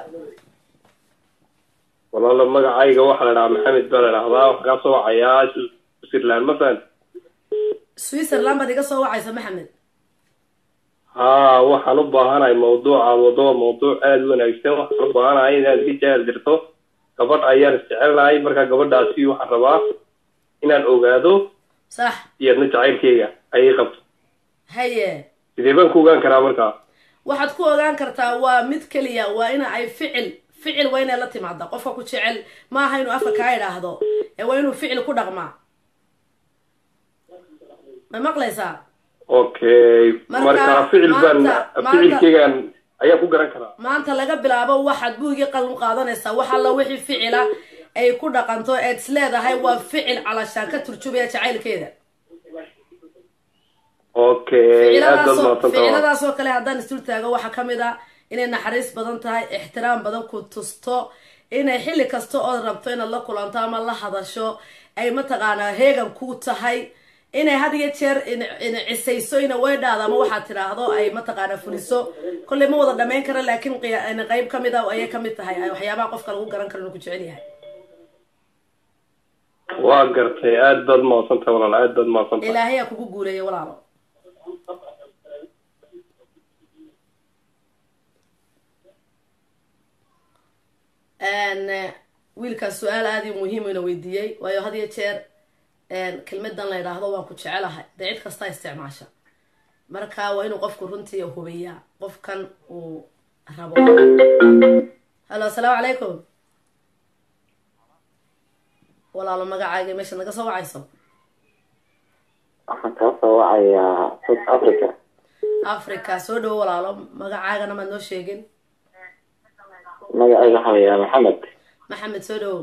walaalo magacayga waxaa la dhahaa maxamed baa la dhahdaa waxaa kaa soo wacayaa switzerland ma fahan switzerland baad iga soo wacaysa maxamed haa waxaan u baahanahay mawduuca wadoo mawduuc aada u wanaagsan waxaan u baahanahay inaad i jecel dirto gabadh ayaan isjecelnahay marka gabadhaasi waxaan rabaa inaan ogaado sax iyadna jacaylkeyga ayay qabto haye sidee baan ku ogaan karaa markaa waxaad ku ogaan kartaa waa mid keliya waa ina ay ficil ficil waa inay la timaada qofka ku jecel ma aha inuu afka kaa idhaahdo ee waa inuu ficil ku dhaqmaa ma maqlaysaa okay Marka, marka ficil baan maanta- maanta- ficilkeygaan ayaan ku garan karaa maanta laga bilaabo waxaad buugii qalin qaadanaysaa wax alla wixii ficila ay ku dhaqanto eed is leedahay waa ficil calashaan ka turjubaya jacaylkeeda okay aad baad ficiladaasoo mahadsantahay ficiladaasoo kale haddaan isdul taago waxaa ka mid ah inay naxariis badan tahay ixtiraam badan ku tusto inay xilli kasta ood rabto inaad la kulanto ama la hadasho ay mataqaanaa heegan ku tahay inay had iyo jeer in- in cisayso ina weydhaada ama waxaad tidhaahdo ay mataqaana fuliso kolley ma wada dhamayn kara laakiin qiya- in qayb ka mid a ayay ka mid tahay ay waxyaabaha qofka lagu garan karo inuu ku jecel yahay waa gartay aad baad mahadsantahay walaal aad baad mahadsantahay ilaahay aa kugu guuleeya walaalo Een, eh, wiilkaas su-aal aada i muhiim ina weydiiyey waayo had iyo jeer een, kelmadan la yidhaahdo waan ku jecelahay dee cid kasta isticmaasha marka waa inuu qofku runtii hubiyaa qofkan uu rabo hallo asalaamu calaykum walaalo magacaaga meesha naga soo wacayso waxaan kaa soo wacayaa south africa africa soo dhowo walaalo magacaagana maad noo sheegin magacayga waxaa layaa maxamed maxamed soo dhowo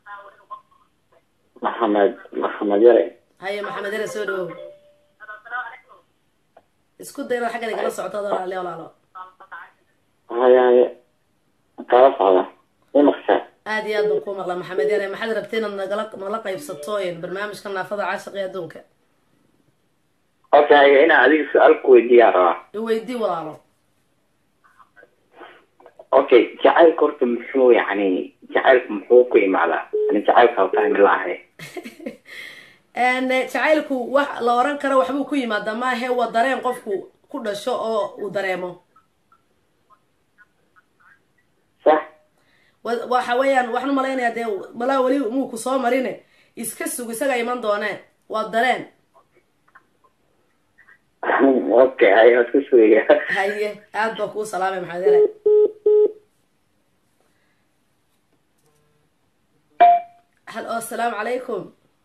maxamed maxamed yare haye maxamed yare soo dhowo isku day inaad xaggan igala socoto adoo walaale walaalo hayaye kala socda imaqsha aad iyo aad baan kuu maqla maxamed yare maxaad rabtay inaad nagala nala qaybsato een, barnaamijka naafada caashiqa ee adduunka okay inaan adiga su-aal ku weydiiyaa rabaa iweydii walaalo okay jacaylka horta muxuu yani jacaylku muxuu ku imaadaa ani jacaylka ha fahmi laahay Een, eh, jacaylku wax la oran karo waxbuu ku yimaadaa maahe waa dareen qofku ku dhasho oo uu dareemo sax wa- waxa weeyaan waxaan umalaynayaa dee malaa weli muu ku soo marine iska sug isaga iman doonee waa dareen okay hay waa isku sugaya haye aad baa kuu salaamay maxamed yare halo asalaamu calaykum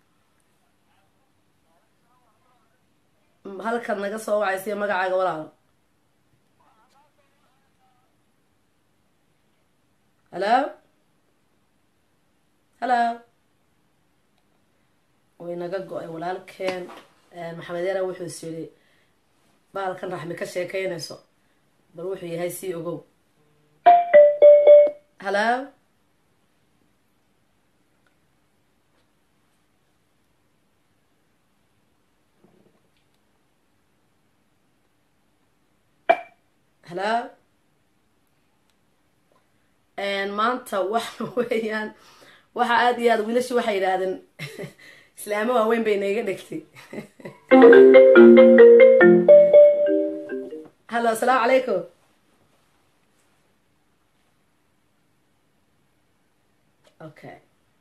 M- halkan naga soo wacaysiyo magacaaga walaalo halo halo way naga go-ay walaalkeen Eh, maxamed yare wuxuu is yidhi bahalkan raxmi ka sheekeynayso bal wuxuu yahay sii ogow halo halo maanta waxa weeyaan waxa aada iyo aada wiilashu waxay yidhaahdeen islaamo waaweyn bay naiga dhegtay hallo asalaamu calaykum okay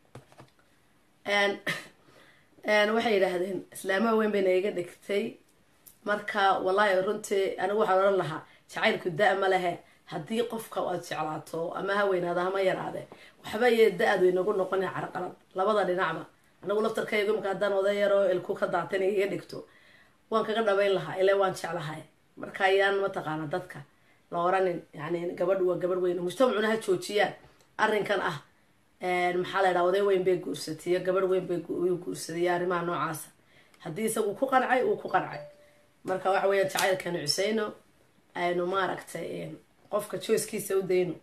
waxay yidhaahdeen islaamo waaweyn bay naiga dhegtay marka wallahi runtii anigu waxaan odhan lahaa jacaylku da- ma lehe haddii qofka aad jeclaato ama ha weynaado hama yaraade waxba iyo da-adu inagu noqona carqalad labada dhinacba anigu laftarkaygu imika haddaan oday yaroo ilku ka daatan iga dhigto waan kaga dhabayn lahaa ile waan jeclahay marka ayaan mataqaana dadka la oranin yani gabadhu waa gabadh weyn mujtamacuna ha joojiyaan arrinkan ah maxaa la ydhaha oday weyn bay guursatay iyo gabadh weyn bay guursaday iyo arrimaha noocaasa haddii isagu ku qancay uu ku qancay marka waxa weeyaan jacaylkanu cuseyno aynu maaragtay qofka joyskiisa u dayno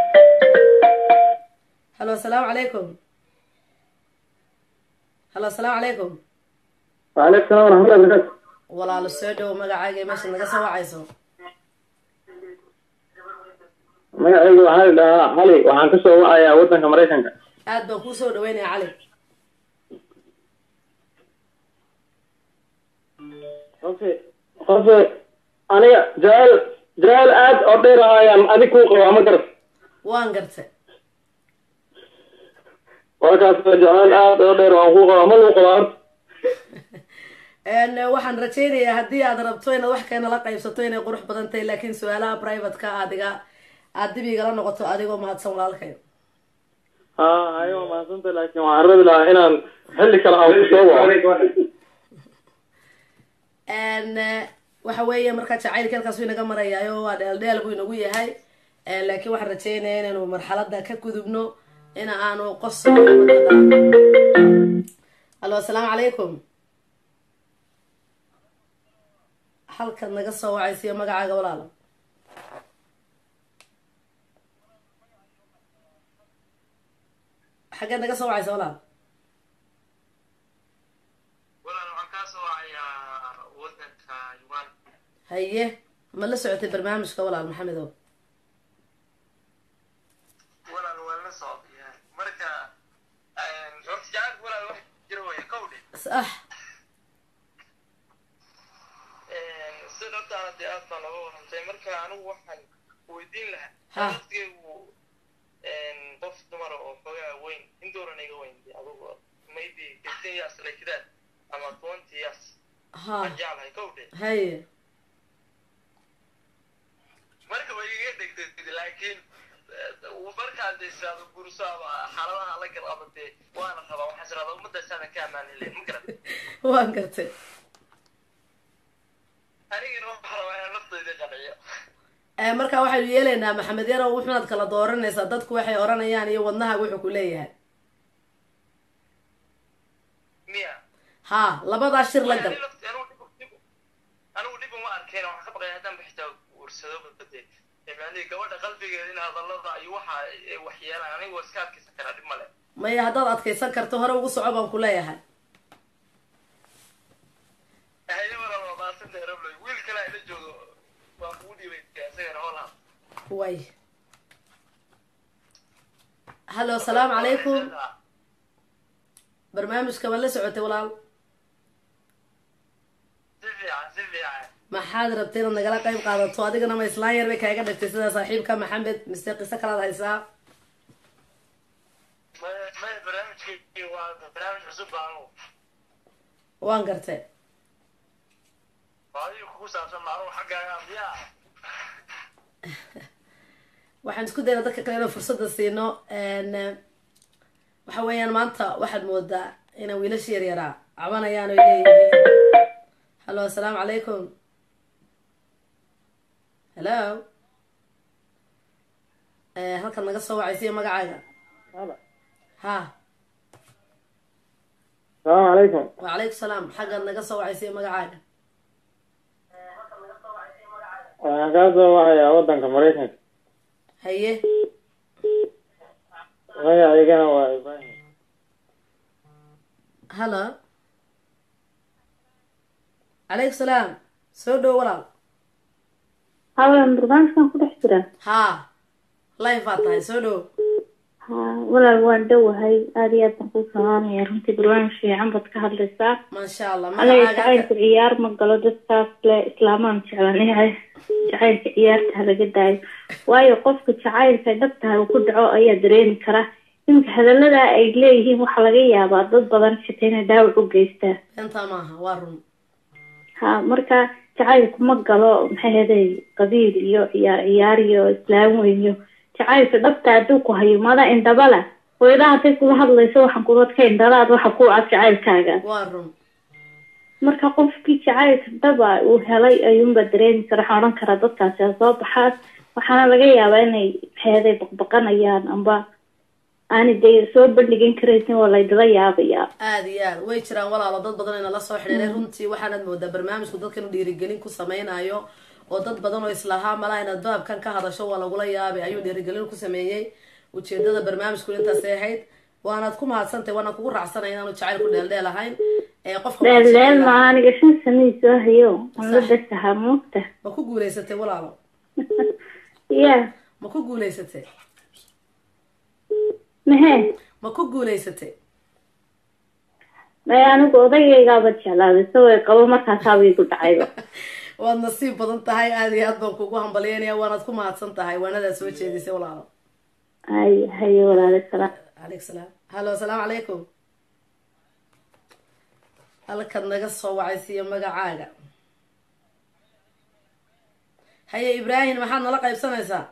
hallo asalaamu calaykum hallo asalaamu calaykum waaleykum salaam waraxmatullahi barakatu walaalo soo dhowo magacaaga meesha naga soo wacayso magacaygu waxaa la dhahaa cali waxaan kasoo wacayaa wadanka maraykanka aad baan kuu soo dhaweynaya cali qofe qofe aniga jacayl jacayl aad oo dheer ayaan adig kuu qabaa ma garat waan gartay warkaas jacayl aad oo dheer waan kuu qabaa ma luu qabaa horta waxaan rajaynayaa haddii aad rabto inaad wax keenala qaybsato inay qurux badan tahay laakiin su-aalaha privateka adiga aad dib igala noqoto adigoo mahadsan walaalkay ha hayo mahadsanta laakiin waxaan rabi lahaa inaan xilli kale aan kusoo waco waxa weeye marka jacaylka halkaasuu inaga marayaayo waa dheeldheel buu inagu yahay laakiin waxaan rajeynaya inaynu marxalada ka gudubno in aanu qos hallo asalaamu calaykum halkaad naga soo wacaysiyo magacaaga walaalo xaggeed naga soo wacaysa walaal walaal waxaan kaa soo wacay haye ma la socotay barnaamijka walaal maxamedow walaal waa la socdayaa marka horta jacaylka walaal wax jira waya kowdhe sax sida hortaana dee aad baa nooga warantay marka anigu waxaan weydiin lahaa Ha. waqtigaygu qof dumara oo xoogaa weyn indooran iga weyn dee adugu maybe fifteen years like that ama twenty years ha aan jeclahay kowdhe haye marka way iga dhegtay laakiin eh, markaan dee israado gurso ama xaaladaha la gal ama dee waana rabaa waxaan israada ummaddaasaadan ka ammaan helay ma garan waan gartay anigana waxaan rabaa inaan naftayda qanciyo Eh, marka waxaynu yeelaynaa maxamed yarow wuxuunaad kala dooranaysaa dadku waxay oranayaan iyo wadnahaga wuxuu ku leeyahay miya ha labadaa shir la gal Anigu lafti- anigu dhib- dhib- anigu dhib uma arkeen waxaan ka baqaya haddaan bixitaa guursado bade yani gabadha qalbigeeda in hadallada iyo waxa ay waxyeelaan anigu waa iska adkaysan karaa dhib male maya haddaad adkaysan karto hore ugu soco baan ku leeyahay haye walaal waa maasanta rabloy wiil kale ila joogo waa kugu dhiibay isagana hoolha way hallo asalaamu calaykum barnaamijka ma la socotay walaal si fiican si fiican maxaad rabtay inaad nagala qayb qaadato adigana ma islaan yar bay kaaga dhagtay sida saaxiibka maxamed mise qiso kalaad haysaa maya maya barnaamijkii waa barnaamij cusub baa anigu waan gartay waa adiga kugu saabsan maanugu xaggaaga miyaa waxaan isku dayna dadka kale inaan fursadda siino n waxa weeyaan maanta waxaad moodaa inay wiilasha yaryaraa cabanayaan oy leeyihiin hallo assalaamu calaykum hello Eh, halkan naga soo wacaysiyo magacaaga ha salaamu calaykum wacalaykum salaam xaggaad naga soo wacaysiyo magacaaga waxaan kaa soo wacayaa waddanka maraykanka haye magacaygana waa ibrahim hallo calaykum salaam soo dhow walaal hawan barnaamijkan ku dhex jira ha live baad tahay soo dhow ha walaal waan dhowahay aada iyo aad baan kuu salaamaya runtii barnaamij fiican baad ka hadlaysaa maasha allah aniga magacaaga jacaylka ciyaar ma galo dadkaas le islaamaan jeclanahay jacaylka ciyaarta ha laga daayo waayo qofka jacaylka dhabtaha uu ku dhaco ayaa dareemi kara iminka hadaladaa ay leeyihiin waxaa laga yaabaa dad badan xitaa inay dhaawac u geystaan beentaa maaha waa run ha marka jacaylku ma galo maxay heday qabiil iyo ciyaar ciyaar iyo islaam weyn iyo jacaylka dhabta hadduu ku hayo mada indhabala hooyadaha hadday kula hadlayso waxaan kudadka indhalaad waxa ku cad jacaylkaaga waa run marka qofkii jacaylka dhaba uu helay ayuunba dareemi kara waxaan odhan karaa dadkaasi ha soo baxaan waxaana laga yaabaa inay maxay baqbaqanayaan amba aanay dee soo bandhigan karaysin waa laydila yaabayaa aada iyo aad way jiraan walaalo dad badan ina la soo xidhiiray runtii waxaanad moodaa barnaamijku dadka inuu dhiirigelin ku sameynayo oo dad badan oo islahaa malaha inaad baabkan ka hadasho waa lagula yaabay ayuu dhiirigelin ku sameeyey ujeedada barnaamijku intaasay ahayd waanaad ku mahadsantahay waana kugu raacsanay inaanu jacaylku dheeldheel ahayn ee qofka waxaa dheeldheel jecel maa aniga shan sanadii soo hayo aan la Sax. dasahaa moogta ma ku guuleysatay walaalo ya ma ku guuleysatay mahe ma ku guuleysatay maya anigu odagaygaaba jeclaaday isagoo ay qabo markaasaaba igu dhacayba waad nasiib badan tahay aada iyo aad baan kugu hambalyeynaya waanaad ku mahadsan tahay waanadaa soo jeedisay walaalo hay haye walaale salaam calaykum salaam hallo asalaamu calaykum halkaad naga soo wacaysiiyo magacaaga haye ibraahim maxaad nala qaybsanaysaa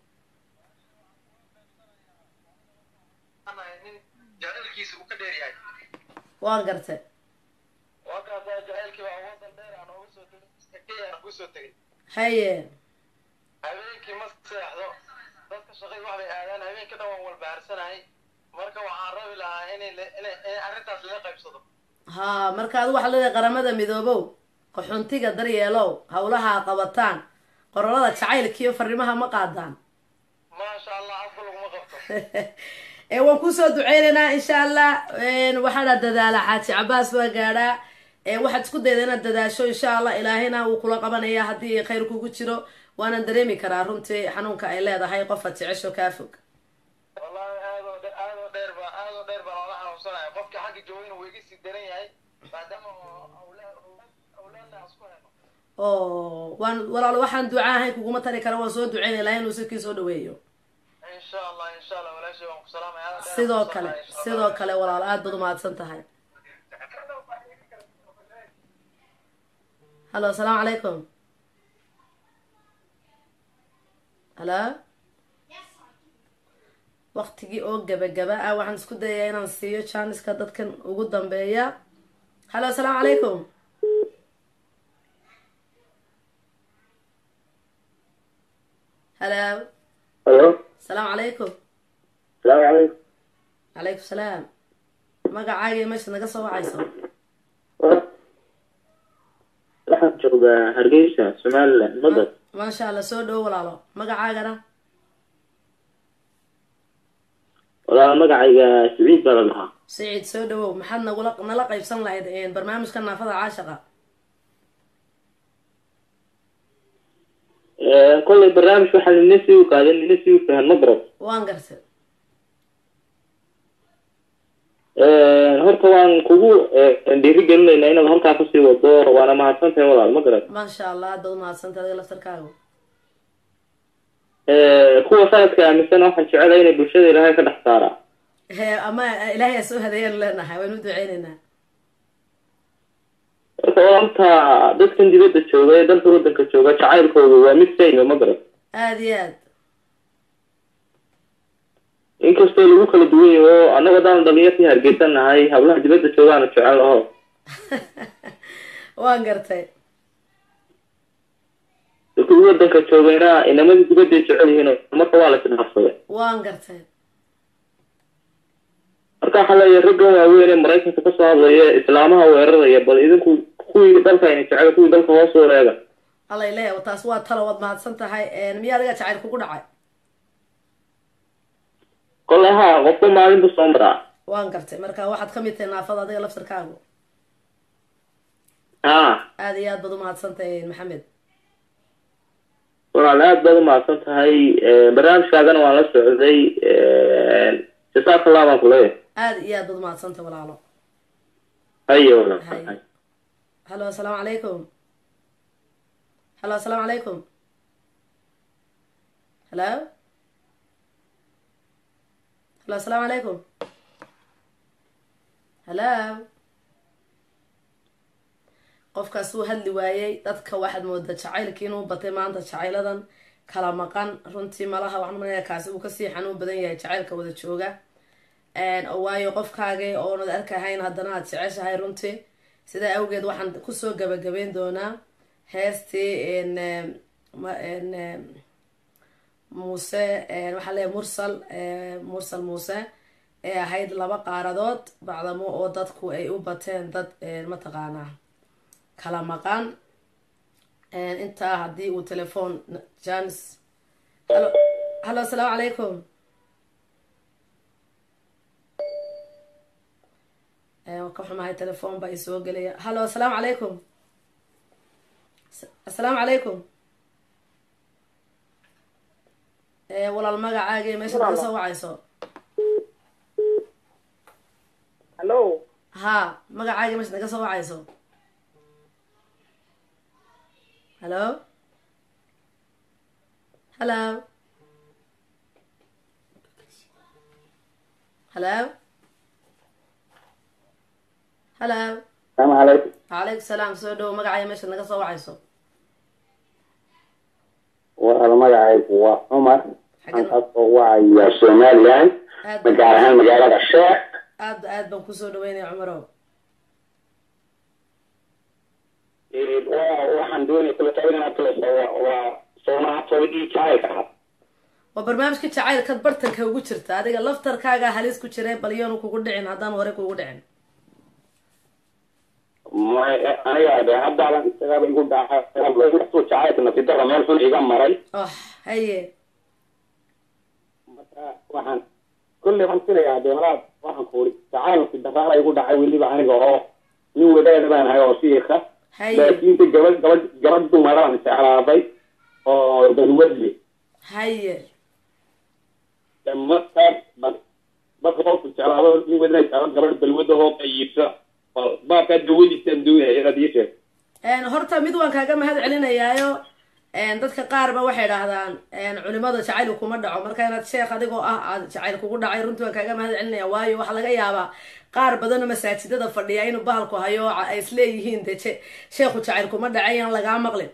nin jacaylkiisa uu ka dheer yahay waan gartay waa kaasaa jacaylkii baa wadan dheer aan ooga soo tegay kenya aan kusoo tegay haye habeenkii ma seexdo dadka shaqay wax bay aadaan habeenkii dhan waan walbahaarsanahay marka waxaan rabi lahaa inay le- inay inay arrintaas laga qaybsado ha marka adu waxaad leedahay qaramada midoobow qaxoontiga daryeelow howlaha qabataan qorolada jacaylkiiyo fariimaha ma qaadaan maasha allah afka laguma qabto ee waan kusoo duceynaynaa insha allah waxaana dadaala xaaji cabaas waa gaadhaa ee waxaad isku dayda inaad dadaasho insha allah ilaahina wuu kula qabanaya haddii khayr kugu jiro waanan dareemi karaa runtii xanuunka ay leedahay qofaad jecesho kaa fog wallahi aadoo dhe- aadoo dheer baa aadoo dheer baa loola xanuunsanaya qofka xagga joogina wuu iga sii daran yahay maadaama oo awlaad awlaadna aan isku hayno oo waan walaalo waxaan duca ahayn kuguma tari kara waan soo duceynaya ilahay inuu sirkii soo dhaweeyo insha allah insha allah walaashay waan ku salaamaya aad dheer sidoo aan ku kale salaamaya, insha Allah. sidoo kale walaalo aad baad umahadsan tahay halo asalaamu calaykum halo waqtigii oo gabagaba ah waxaan isku dayayaa inaan siiyo janiska dadkan ugu dambeeya halo asalaamu calaykum halo halo asalaamu calaykum salaamu calaykum calaykum salaam magacaaga iyo meesha naga soo wacayso waxaan joogaa hargeysa somaliland madad maasha allah soo dhowo walaalo magacaagana walaal magacayga siciid baa la dhahaa siciid soo dhawow maxaad nagula nala qaybsan lahayd een, barnaamijka naafada caashaqa kollay barnaamij waxaa nina sii u qaadan nina sii u fahan ma garat waan gartay horta waan kugu dhiiri gelinaynaa inaad halkaa kasii wado waana mahadsan tahay walaal ma garat maasha allah aad baad umahadsantay adiga laftarkaagu kuwa sanadka aaminsan waxaan jecelahay inay bulshada ilaahay ka dhex saaraa he ama ilaahay aa soo hadeeyaan leenahay waynu u duceyneynaa horta walaalta dadkan dibadda jooga ee dalka wadanka jooga jacaylkooda waa mid sayma ma garat aada iyo aad inkastoo lagu kala duwan yaho annago haddaan dhalinyartii hargeysan nahay hablaha dibadda joogaana jecel laho waan gartay dadkii wadanka joogayna inamadii dibadday jecel yihiin marka waa la isdhaafsaday waan gartay marka waxaa leeyahay raggan waaweyn ee maraykanka kasoo hadlaya islaamaha weeraraya bal idinku kuwii dalka ayna jecel kuwii dalka hoos u eega allay leeyahay taas waa talo waad mahadsan tahay miya adiga jacayl kugu dhacay kollay haa qofka maalinta soo maraa waan gartay marka waxaad kamid tahay naafada adiga laftarkaagu haa aada iyo aad baad umahadsan tahay maxamed walaal aad baad umahadsan tahay barnaamijkaagana waan la socday jasaaka allah baan kuleeyahay aada iyo aad baad umahadsan tahay walaalo haye walaal Hay. halo asalaamu calaykum halo asalaamu calaykum halo halo asalaamu calaykum halo qofkaas uu hadli waayey dadka waxaad moodaa jacaylkii inuu batay maanta jacayladan kala maqan runtii malaha waxaan umaleynaya kaasi uu kasii xanuun badan yahay jacaylka wada jooga oo waayo qofkaagii oonad arkahayn haddana aad jeceshahay runtii sidaa awgeed waxaan kusoo gabagabeyn doonaa heestii n ma- n muuse waxaa leeyahay mursal mursal muuse ee ahayd laba qaaradood bacdamo oo dadku ay u bateen dad mataqaanaa kala maqan intaa haddii uu telefoon janis halo halo asalaamu calaykum waan ka xumahay telefoon baa isoo gelaya halo asalaamu calaykum asalaamu calaykum walaal magacaagii meesha naga soo wacayso hallo ha magacaagii meesha naga soo wacayso halo halo halo halo salaamu calaykum wacalaykum salaam soo dhowo magacaya meesha naga soo wacayso walaal magacaygu waa cumar Xaggan- waxaan kasoo wacaya somaliland aad gaar ahaan magaalada sheekh aad aad baan kusoo dhaweynaya cumarow waxaan doonaya kula taban inaad tulayso waa soomaatobadii jacaylka ahaa waa barnaamijka jacaylkaad bartanka ugu jirta adiga laftarkaagaa halis ku jira balyoonu kugu dhicin haddaan hore kugu dhicin may aniga de haddaadan isagaaba igu dhacay jacaylka nafidara meel xun iga maray oh haye marka waxaan kolley waxaan filayaa dee malaad waxaan ku uri jacayl nafidaraala igu dhacay weliba aniga oo nin wadaada baan ahay oo shiika haye laakiinse gabadh gabadh gabadh dumaraan jeclaaday oo balwadle haye markaas marka qofku jeclaado nin wadana jeclo gabadh balwada hoo qayiibsa baarkaa dawadiisaan doonaya inaad ii sheeg Een, horta mid waan kaaga mahad celinayaayo een, dadka qaar ba waxay dhahdaan een, culimada jacayl kuma dhaco marka inaad sheekh adigoo ah aad jacayl kugu dhacay runtii waan kaaga mahad celinaya waayo waxaa laga yaabaa qaar badan oo masaajidada fadhiya inuu bahalku hayo oo ay isleeyihiin de je- sheekhu jacayl kuma dhacay aan lagaa maqlin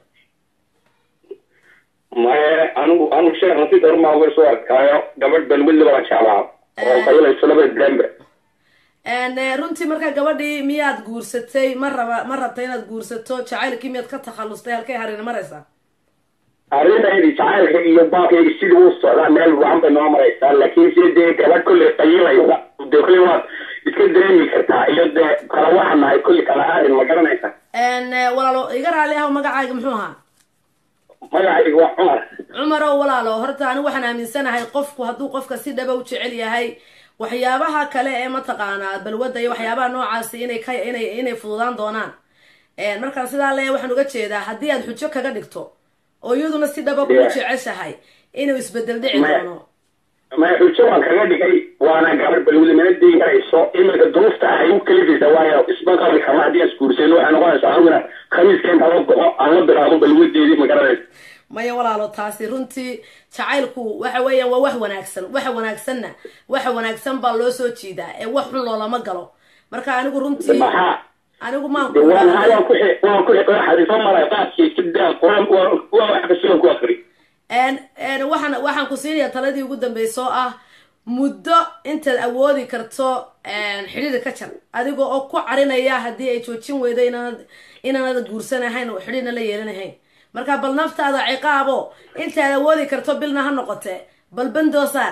maye anigu anigu sheekha si darmaa uga soo arkaayo gabadh balwadle baan jeclaa oo qayilayso laba dembe Een, eh, runtii marka gabadhii miyaad guursatay ma raba ma rabta inaad guursato jacaylkii miyaad ka takhallustay halkay harin maraysaa arrintaydi jacaylka iyo baabkayga sidii uu socdaa meel wacan bay noo maraysaa laakiin si dee gabadh kolley qayilaysa dee kolley waad iska dareemi kartaa iyo dee kala waxaan nahay kolley kala aarin ma garanaysa Een, eh, walaalo iga raali ah magacaaga muxuu ahaa magacayga waa cumar cumar oo walaalo horta anigu waxaan aaminsanahay qofku hadduu qofka si dhaba u jecel yahay waxyaabaha kale ee mataqaanaa balwadda iyo waxyaabaha noocaasi inay ka inay inay fududaan doonaan Een, markaan sidaa leeyahay waxaan uga jeedaa haddii aad xujo kaga dhigto oo iyaduna si dhaba kugu Yeah. jeceshahay inuu isbedel dhici Maya. doono ma xujo waan kaga dhigay waana gabadh balwada mana deyn karayso iminka duruufta ay u kalifaysa waayo isma qabi kama haddii aan isguursan waxay noqonaysaa aniguna khamiiska inta la go'o aan la bilaabo balwadeedii ma garanaysa maya walaalo taasi runtii jacaylku waxa weeyaan waa wax wanaagsan waxa wanaagsanna waxa wanaagsan baa loo soo jiidaa ee wax xun loolama galo marka anigu runtii maxaa anigu maan de waan haa waan ku xi- waan ku xi- xariifo maray qaadkii iska daa quraan waa waa wax kasigan ku akri een een waxaan waxaan ku siinayaa taladii ugu dambeysa oo ah muddo intaad awoodi karto een xidhiir ka jar adiga oo ku carinaya haddii ay joojin weydo inaanad inaanad guursanahayn oo xidhiirna la yeelanahayn marka bal naftaada ciqaabo intaad awoodi karto bilna ha noqote bal bandoosaar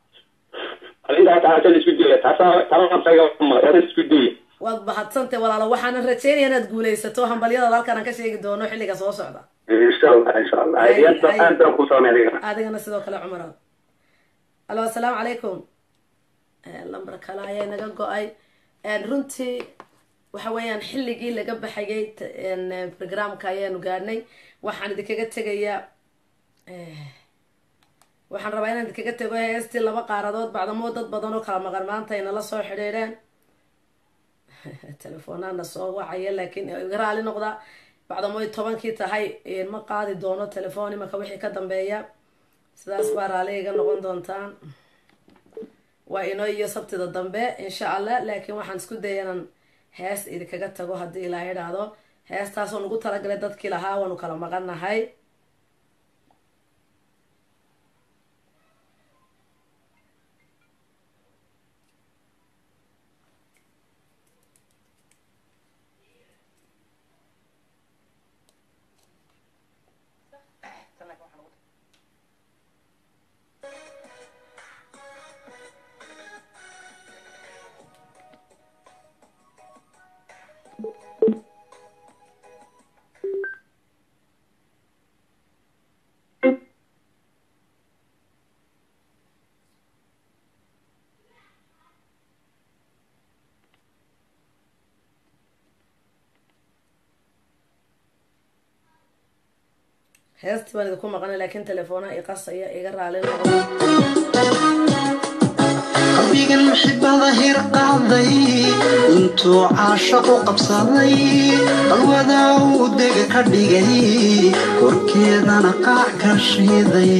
arrintaa taasa la isku daya taasaa talaantaga waa isku daya waad bahadsantay walaalo waxaana rajeynaya inaad guulaysato hambalyadaada halkan aan ka sheegi doono xilliga soo socda insha allah insha allah Ay, aad baan ay. aad baan ku saamay adigana adigana sidoo kale cumar alo assalaamu calaykum Eh, lambar kale ayaa naga go-ay Eh, runtii waxa weeyaan xilligii laga baxayay t- en, eh, programka ayaanu gaadhnay waxaan idinkaga tegayaa eh, waxaan rabaa inaan idinkaga tego heestii laba qaaradood bacdamo dad badan oo kala maqan maanta ay nala soo xidhiidheen telefoonana soo wacaya laakiin iga raali noqda bacdamo ay tobankii tahay eh, ma qaadi doono telefoon imanka wixii ka dambeeya sidaas baa raali iga noqon doontaan waa inoo iyo sabtida dambe insha allah laakiin waxaan isku daya inaan hees idinkaga tago haddii ilaa idhaahdo heestaasoo nagu talagalay dadkii lahaa waanu kala maqannahay heestii baan idinku maqanay laakiin telefoona iqasaya iga raali noqdo qalbigan muxibada hir qaaday intuu caashaqu qabsaday qalwada uu dega ka dhigay korkeedana qaac ka shiiday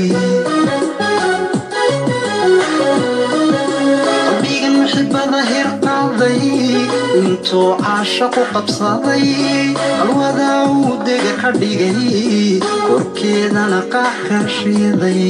qalbigan muxibada hir qaaday intuu caashaqu qabsaday qalwada uu dega ka dhigay korkeedana qaac ka shiiday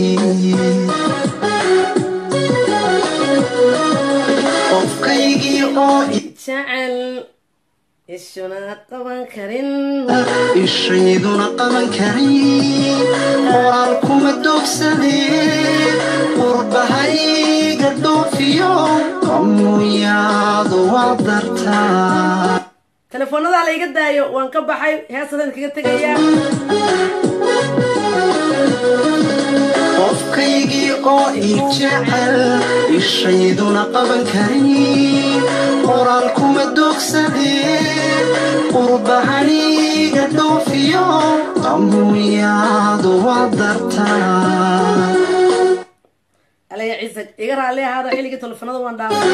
qofkaygii oo jecel ishuna qaban karin ishayduna qaban karin qoraal kuma doogsadeen qurbahayga dhoofiyo qamuyaadu waa dartaa telefoonada la iga daayo waan ka baxay heestadan kaga tegayaa qofkaygii oo ii jecel ishayduna qaban karin qoraal kuma dogsadeen qurbahaniga dhoofiyo qamuyaadu waa dartaa alaya ciise iga raalli ahaado xilligii telefoonada waan dhaafay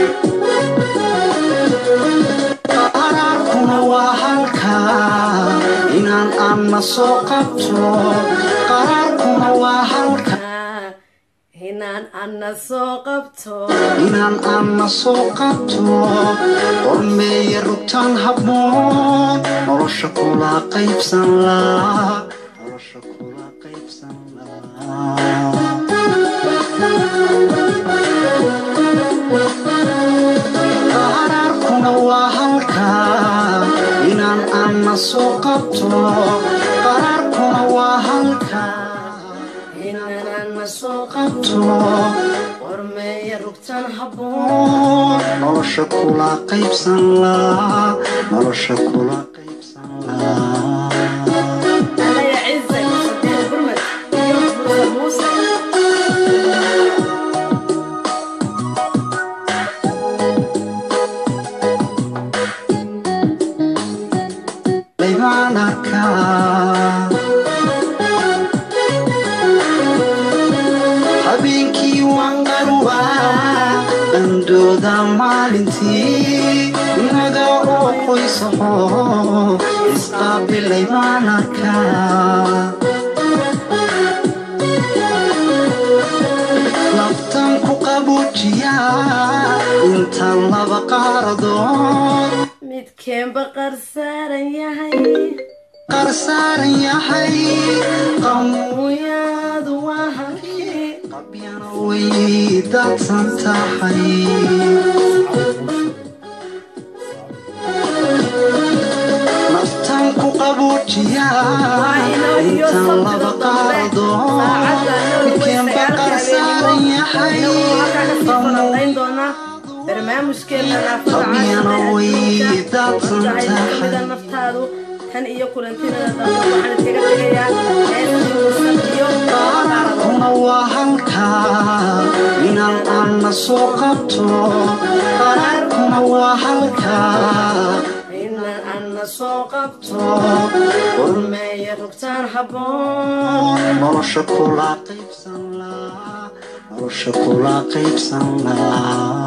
qaraarkuna waa halkaa inaan anna soo qabto qaraarkuna waa halkaa inaan anna soo qabto inaan anna soo qabto qormeeya rugtaan habboon nolosha kula qaybsan laa nolosha kula qaybsan qaraarkuna waa halkaa inaan anna soo qabto qaraarkuna waa halkaa inaan anna soo qabto qormeeya rugtaan habboon nolosha kula qaybsan laa nolosha kula qaybsan laa alaya ciise sadeed gurmad iyo muuse muuse laybaan arkaa habeenkii waan qarwaa qandooda maalintii inaga oo qoysaho isqaabilay baan arkaa naftan ku qabuujiyaa intaan laba qaaradood midkeenba qarsaaran yahay qarsaaran yahay qamuyaadu waa halkii qabyana way daadsan tahay naftan ku qabuujiyaa intaan laba qaaradood midkeenba qarsaaran yahay falanqayn doonaa barnaamijkeena naafada qabyana way daadsan caasimadda tahay kamida naftaadu tan iyo kulantinada dambe waxaan iskaga tegayaa heesmuusan iyo kuna waa halkaa inaan anna soo qabto qaraarkuna waa halkaa inaan anna soo qabto qorme qormeeya rugtaan habboon nolosha kula qaybsan laa nolosha kula qaybsan laa